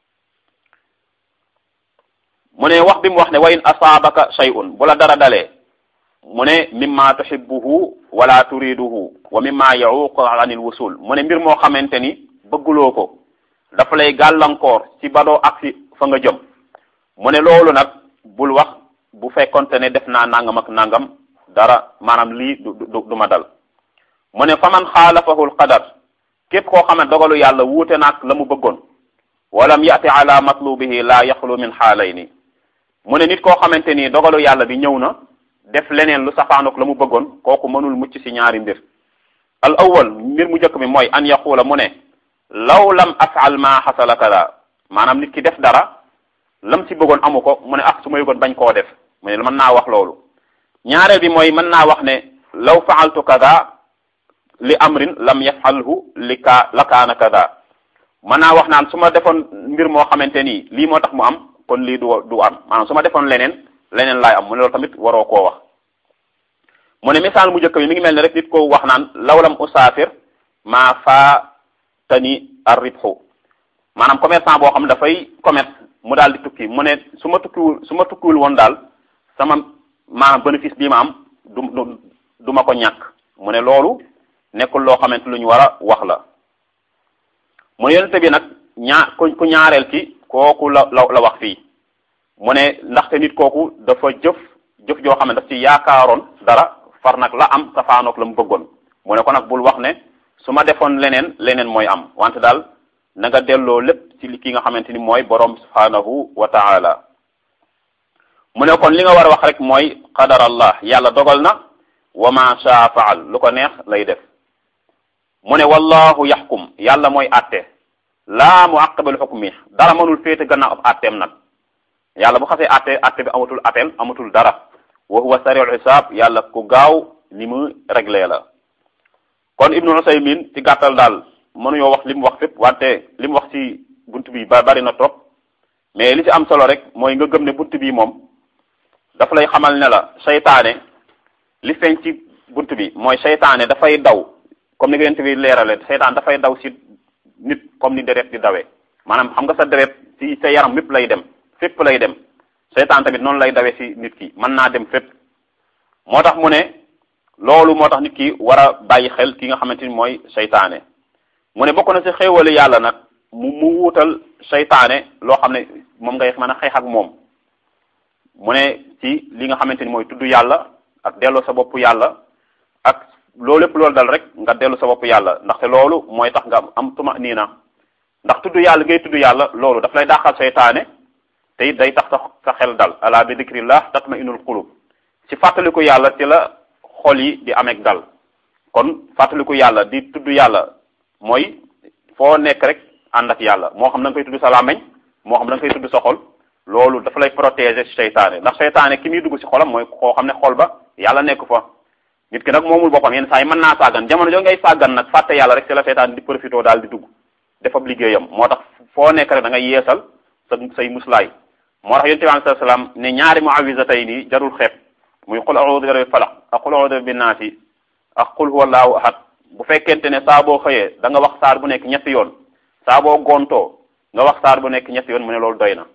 mu ne wax bi mu wax ne wa in asaabaka shay'un bu la dara dalee mu ne mimma tuhibbuhu wala turiduhu wa mimma ya'uqu anil wusul mu ne mbir moo xamante ni bëgguloo ko dafa lay gàllankoor ci badoo ak ci fa nga jëm mu ne loolu nag bul wax bu fekkonte ne def naa nangam ak nangam dara maanaam lii du du du ma dal mu ne fa man xaalafahu alqadar képp koo xam ne dogalu yàlla wuute naag la mu bëggoon walam yati ala matlubihi la yaxlu min xaalayni mu ne nit koo xamante ni dogalu yàlla bi ñëw na def leneen lu safaanook la mu bëggoon kooku mënul mucc ci ñaari mbir al awwal mbir mu njëkk bi mooy an yaquula mu ne law lam afal ma xasala kada maanaam nit ki def dara lam ci bëggoon amu ko mu ne ah su ma yëgoon bañ koo def mu ne mën naa wax loolu ñaareel bi mooy mën naa wax ne law faaltu kada li amrin lam yafalhu li ka la kaana kada mën naa wax naan su ma defoon mbir moo xamante nii lii moo tax mu am kon lii du du am maanaam su ma defoon leneen leneen laay am mu ne loolu tamit waroo koo wax mu ne misaal mu njëkk bi mi ngi mel ne rek nit ko wax naan law lam usaafir maa faa tani ar ribxu maanaam commerçant boo xam dafay commerce mu daal di tukki mu ne su ma tukkiwul su ma tukkiwul woon daal sama maanaam bénéfice bii ma am du du du ma ko ñàkk mu ne loolu nekkul loo xamante lu ñu war a wax la mu ne yonente bi nag ñaa ku ku ñaareel ki kooku la la la wax fii mu ne ndaxte nit kooku dafa jëf jëf joo xam ne daf ci yaakaaroon dara far nag la am safaanoog la mu bëggoon mu ne ko nag bul wax ne su ma defoon leneen leneen mooy am wante daal na nga delloo lépp ci li ki nga xamante ni mooy borom subhanahu wa taala mu ne kon li nga war a wax rek mooy qadar allah yàlla dogal na wa ma shaa faal lu ko neex lay def mu ne wallahu yaxkum yàlla mooy atte laa mu aqibal xukmi dara mënul féete gannaaw ab atteem nag yàlla bu xasee atte atte bi amatul appel amatul dara wa huwa sariul xisaab yàlla ku gaaw ni mu réglé la kon ibnu usaymin ci gàttal daal mënuñoo wax li mu wax fépp wante li mu wax ci bunt bi ba bari na trop mais li ci am solo rek mooy nga gëm ne bunt bi moom dafa lay xamal ne la seytaane li feeñ ci bunt bi mooy seytaane dafay daw comme ni nga yent bi leerale seytaane dafay daw ci nit comme ni deret di dawee maanaam xam nga sa deret ci sa yaram mépp lay dem fépp lay dem seytaan tamit noonu lay dawee ci nit ki mën naa dem fépp moo tax mu ne loolu moo tax nit ki war a bàyyi xel ki nga xamante ni mooy seytaane mu ne bokk na ci xéewali yàlla nag mu mu wuutal seytaane loo xam ne moom ngay mën a xeex ak moom mu ne ci li nga xamante ni mooy tudd yàlla ak delloo sa bopp yàlla ak loolu lépp loolu dal rek nga dellu sa bopp yàlla ndaxte loolu mooy tax nga am tuma nii na ndax tudd yàlla ngay tudd yàlla loolu daf lay dàqal seytaane te it day tax sa sa xel dal ala bi dikrillah tatma inul qulub ci fàttaliku yàlla ci la xol yi di ameeg dal kon fàttaliku yàlla di tudd yàlla mooy foo nekk rek ànd ak yàlla moo xam da nga koy tudd sa làmmeñ moo xam da nga koy tudd sa xol loolu dafa lay protéger ci seytaane ndax seytaane ki muy dugg ci xolam mooy koo xam ne xol ba yàlla nekk fa nit ki nag moomul boppam yenn saa yi mën naa sàggan jamono joo ngay sàggan nag fàtte yàlla rek ci la seytaane di profité daal di dugg defab liggéeyam moo tax foo nekk rek da ngay yeesal sa say muslaay moo tax yonent bi alayhi salaam ne ñaari muawisatay nii jarul xeeb muy qul a'udhu bi rabbil falaq ak qul a'udhu bin naasi ak qul huwallahu ahad bu fekkente ne saa boo xëyee da nga wax saar bu nekk ñetti yoon saa boo gontoo nga wax saar bu nekk ñetti yoon mu ne loolu doy na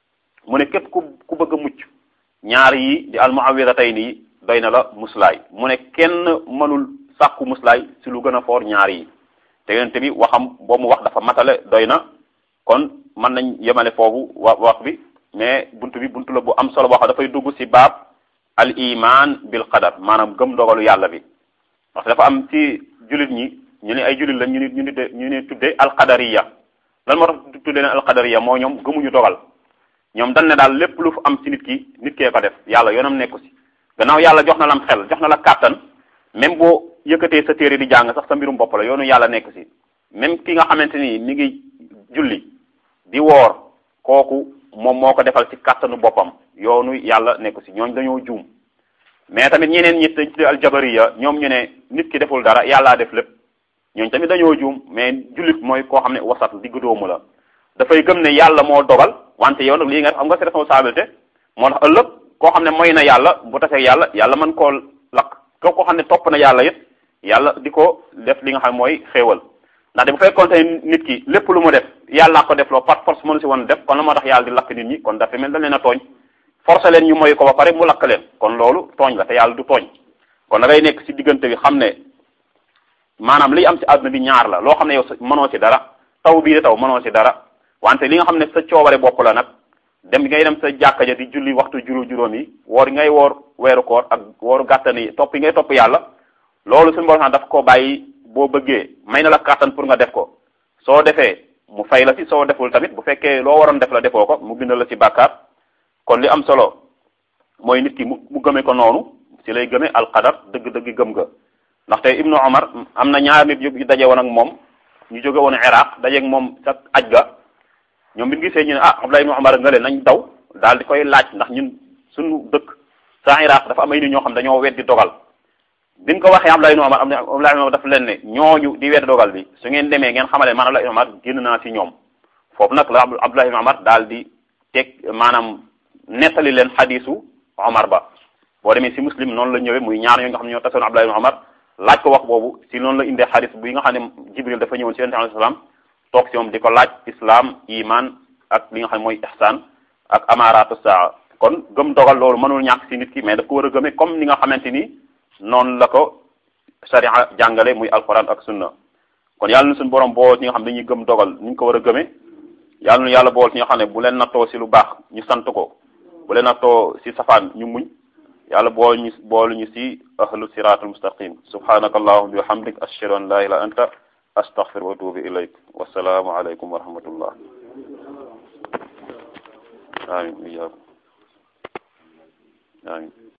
mu ne képp ku ku bëgg a mucc ñaar yi di al muawisatay nii doy na la muslaay mu ne kenn mënul sàkku muslaay si lu gën a foor ñaar yi te yonent bi waxam boo mu wax dafa matale doy na kon mën nañ yemale foofu wa wax bi mais buntu bi buntu la bu am solo boo xam dafay dugg ci baab al iman bil qadar maanaam gëm dogalu yàlla bi parce que dafa am ci jullit ñi ñu ne ay jullit la ñu ni ñu ni ñu ne tudde al qadariya lan moo tax tudde leen al qadariya moo ñoom gëmuñu dogal ñoom dañ ne daal lépp lu fu am ci nit ki nit kee ko def yàlla yoonam nekku ci gannaaw yàlla jox na lam xel jox na la kàttan même boo yëkkatee sa téere di jàng sax sa mbirum bopp la yoonu yàlla nekk ci même ki nga xamante ni mi ngi julli di woor kooku moom moo ko defal ci kàttanu boppam yoonu yàlla nekk ci ñooñ dañoo juum mais tamit ñeneen ñi dañ tuddee aljabariya ñoom ñu ne nit ki deful dara yàllaa def lépp ñooñ tamit dañoo juum mais jullit mooy koo xam ne wasat diggu doomu la dafay gëm ne yàlla moo dogal wante yow nag lii nga am nga si responsabilité moo tax ëllëg koo xam ne mooy na yàlla bu tasee yàlla yàlla mën koo lakk ko koo xam ne topp na yàlla it yàlla di ko def li nga xam mooy xéewal ndaxte bu fekkoon nit ki lépp lu mu def yàlla ko def loo par force mënu si woon def kon la moo tax yàlla di lakk nit ñi kon dafa mel dañ leen a tooñ forcé leen ñu moy ko ba pare mu lakk leen kon loolu tooñ la te yàlla du tooñ kon da ngay nekk si diggante bi xam ne maanaam liy am si àdduna bi ñaar la loo xam ne yow mënoo si dara taw bii de taw mënoo si dara wante li nga xam ne sa coobare bopp la nag dem ngay dem sa jàkka ja di julli waxtu juróom juróom yi woor ngay woor weeru koor ak wooru gàttan yi topp yi ngay topp yàlla loolu suñu borom daf ko bàyyi boo bëggee may na la kàttan pour nga def ko soo defee mu fay la ci soo deful tamit bu fekkee loo waroon def la defoo ko mu bindal la ci bàkkaar kon li am solo mooy nit ki mu mu gëme ko noonu ci lay gëme alqadar dëgg-dëgg gëm nga ndaxte ibnu omar am na ñaar nit yu daje woon ak moom ñu jóge woon iraq dajeeg moom sa aj ga ñoom bi ñu gisee ñu ne ah abdullah ibnu omar nga leen nañ daw daal di koy laaj ndax ñun suñu dëkk sa iraq dafa am ay nit ñoo xam dañoo weddi dogal biñ ko waxee Abdullah ibn Umar Abdullah ibn Umar dafa leen ne ñooñu di wedd dogal bi su ngeen demee ngeen xamale man Abdullah ibn Umar génn naa ci ñoom foofu nag la Abdullah ibn Umar daal di teg maanaam nettali leen xadisu Omar ba boo demee si muslim noonu la ñëwee muy ñaar ñoo nga xam ne ñoo tasoon Abdullah ibn Umar laaj ko wax boobu si noonu la indee xadis bi nga xam ne Jibril dafa ñëwoon si yonent alayhi salaam toog si moom di ko laaj islam iman ak li nga xam ne mooy ihsan ak amaratu saa kon gëm dogal loolu mënul ñàkk si nit ki mais daf ko war a gëmee comme ni nga xamante ni noonu la ko sharia jàngale muy alquran ak sunna kon yàlla na suñu borom boo ñi nga xam dañuy gëm dogal ni ñu ko war a gëmee yàlla nu yàlla bool ci ñoo xam ne bu leen nattoo si lu baax ñu sant ko bu leen nattoo si safaan ñu muñ yàlla bool ñu boolu ñu si ahlu siratul mustaqim subhanaka allahumma wa bihamdik ashhadu an la ilaha anta astaghfiruka wa atubu ilayk wassalaamu alaykum wa rahmatullah amin iyakum amin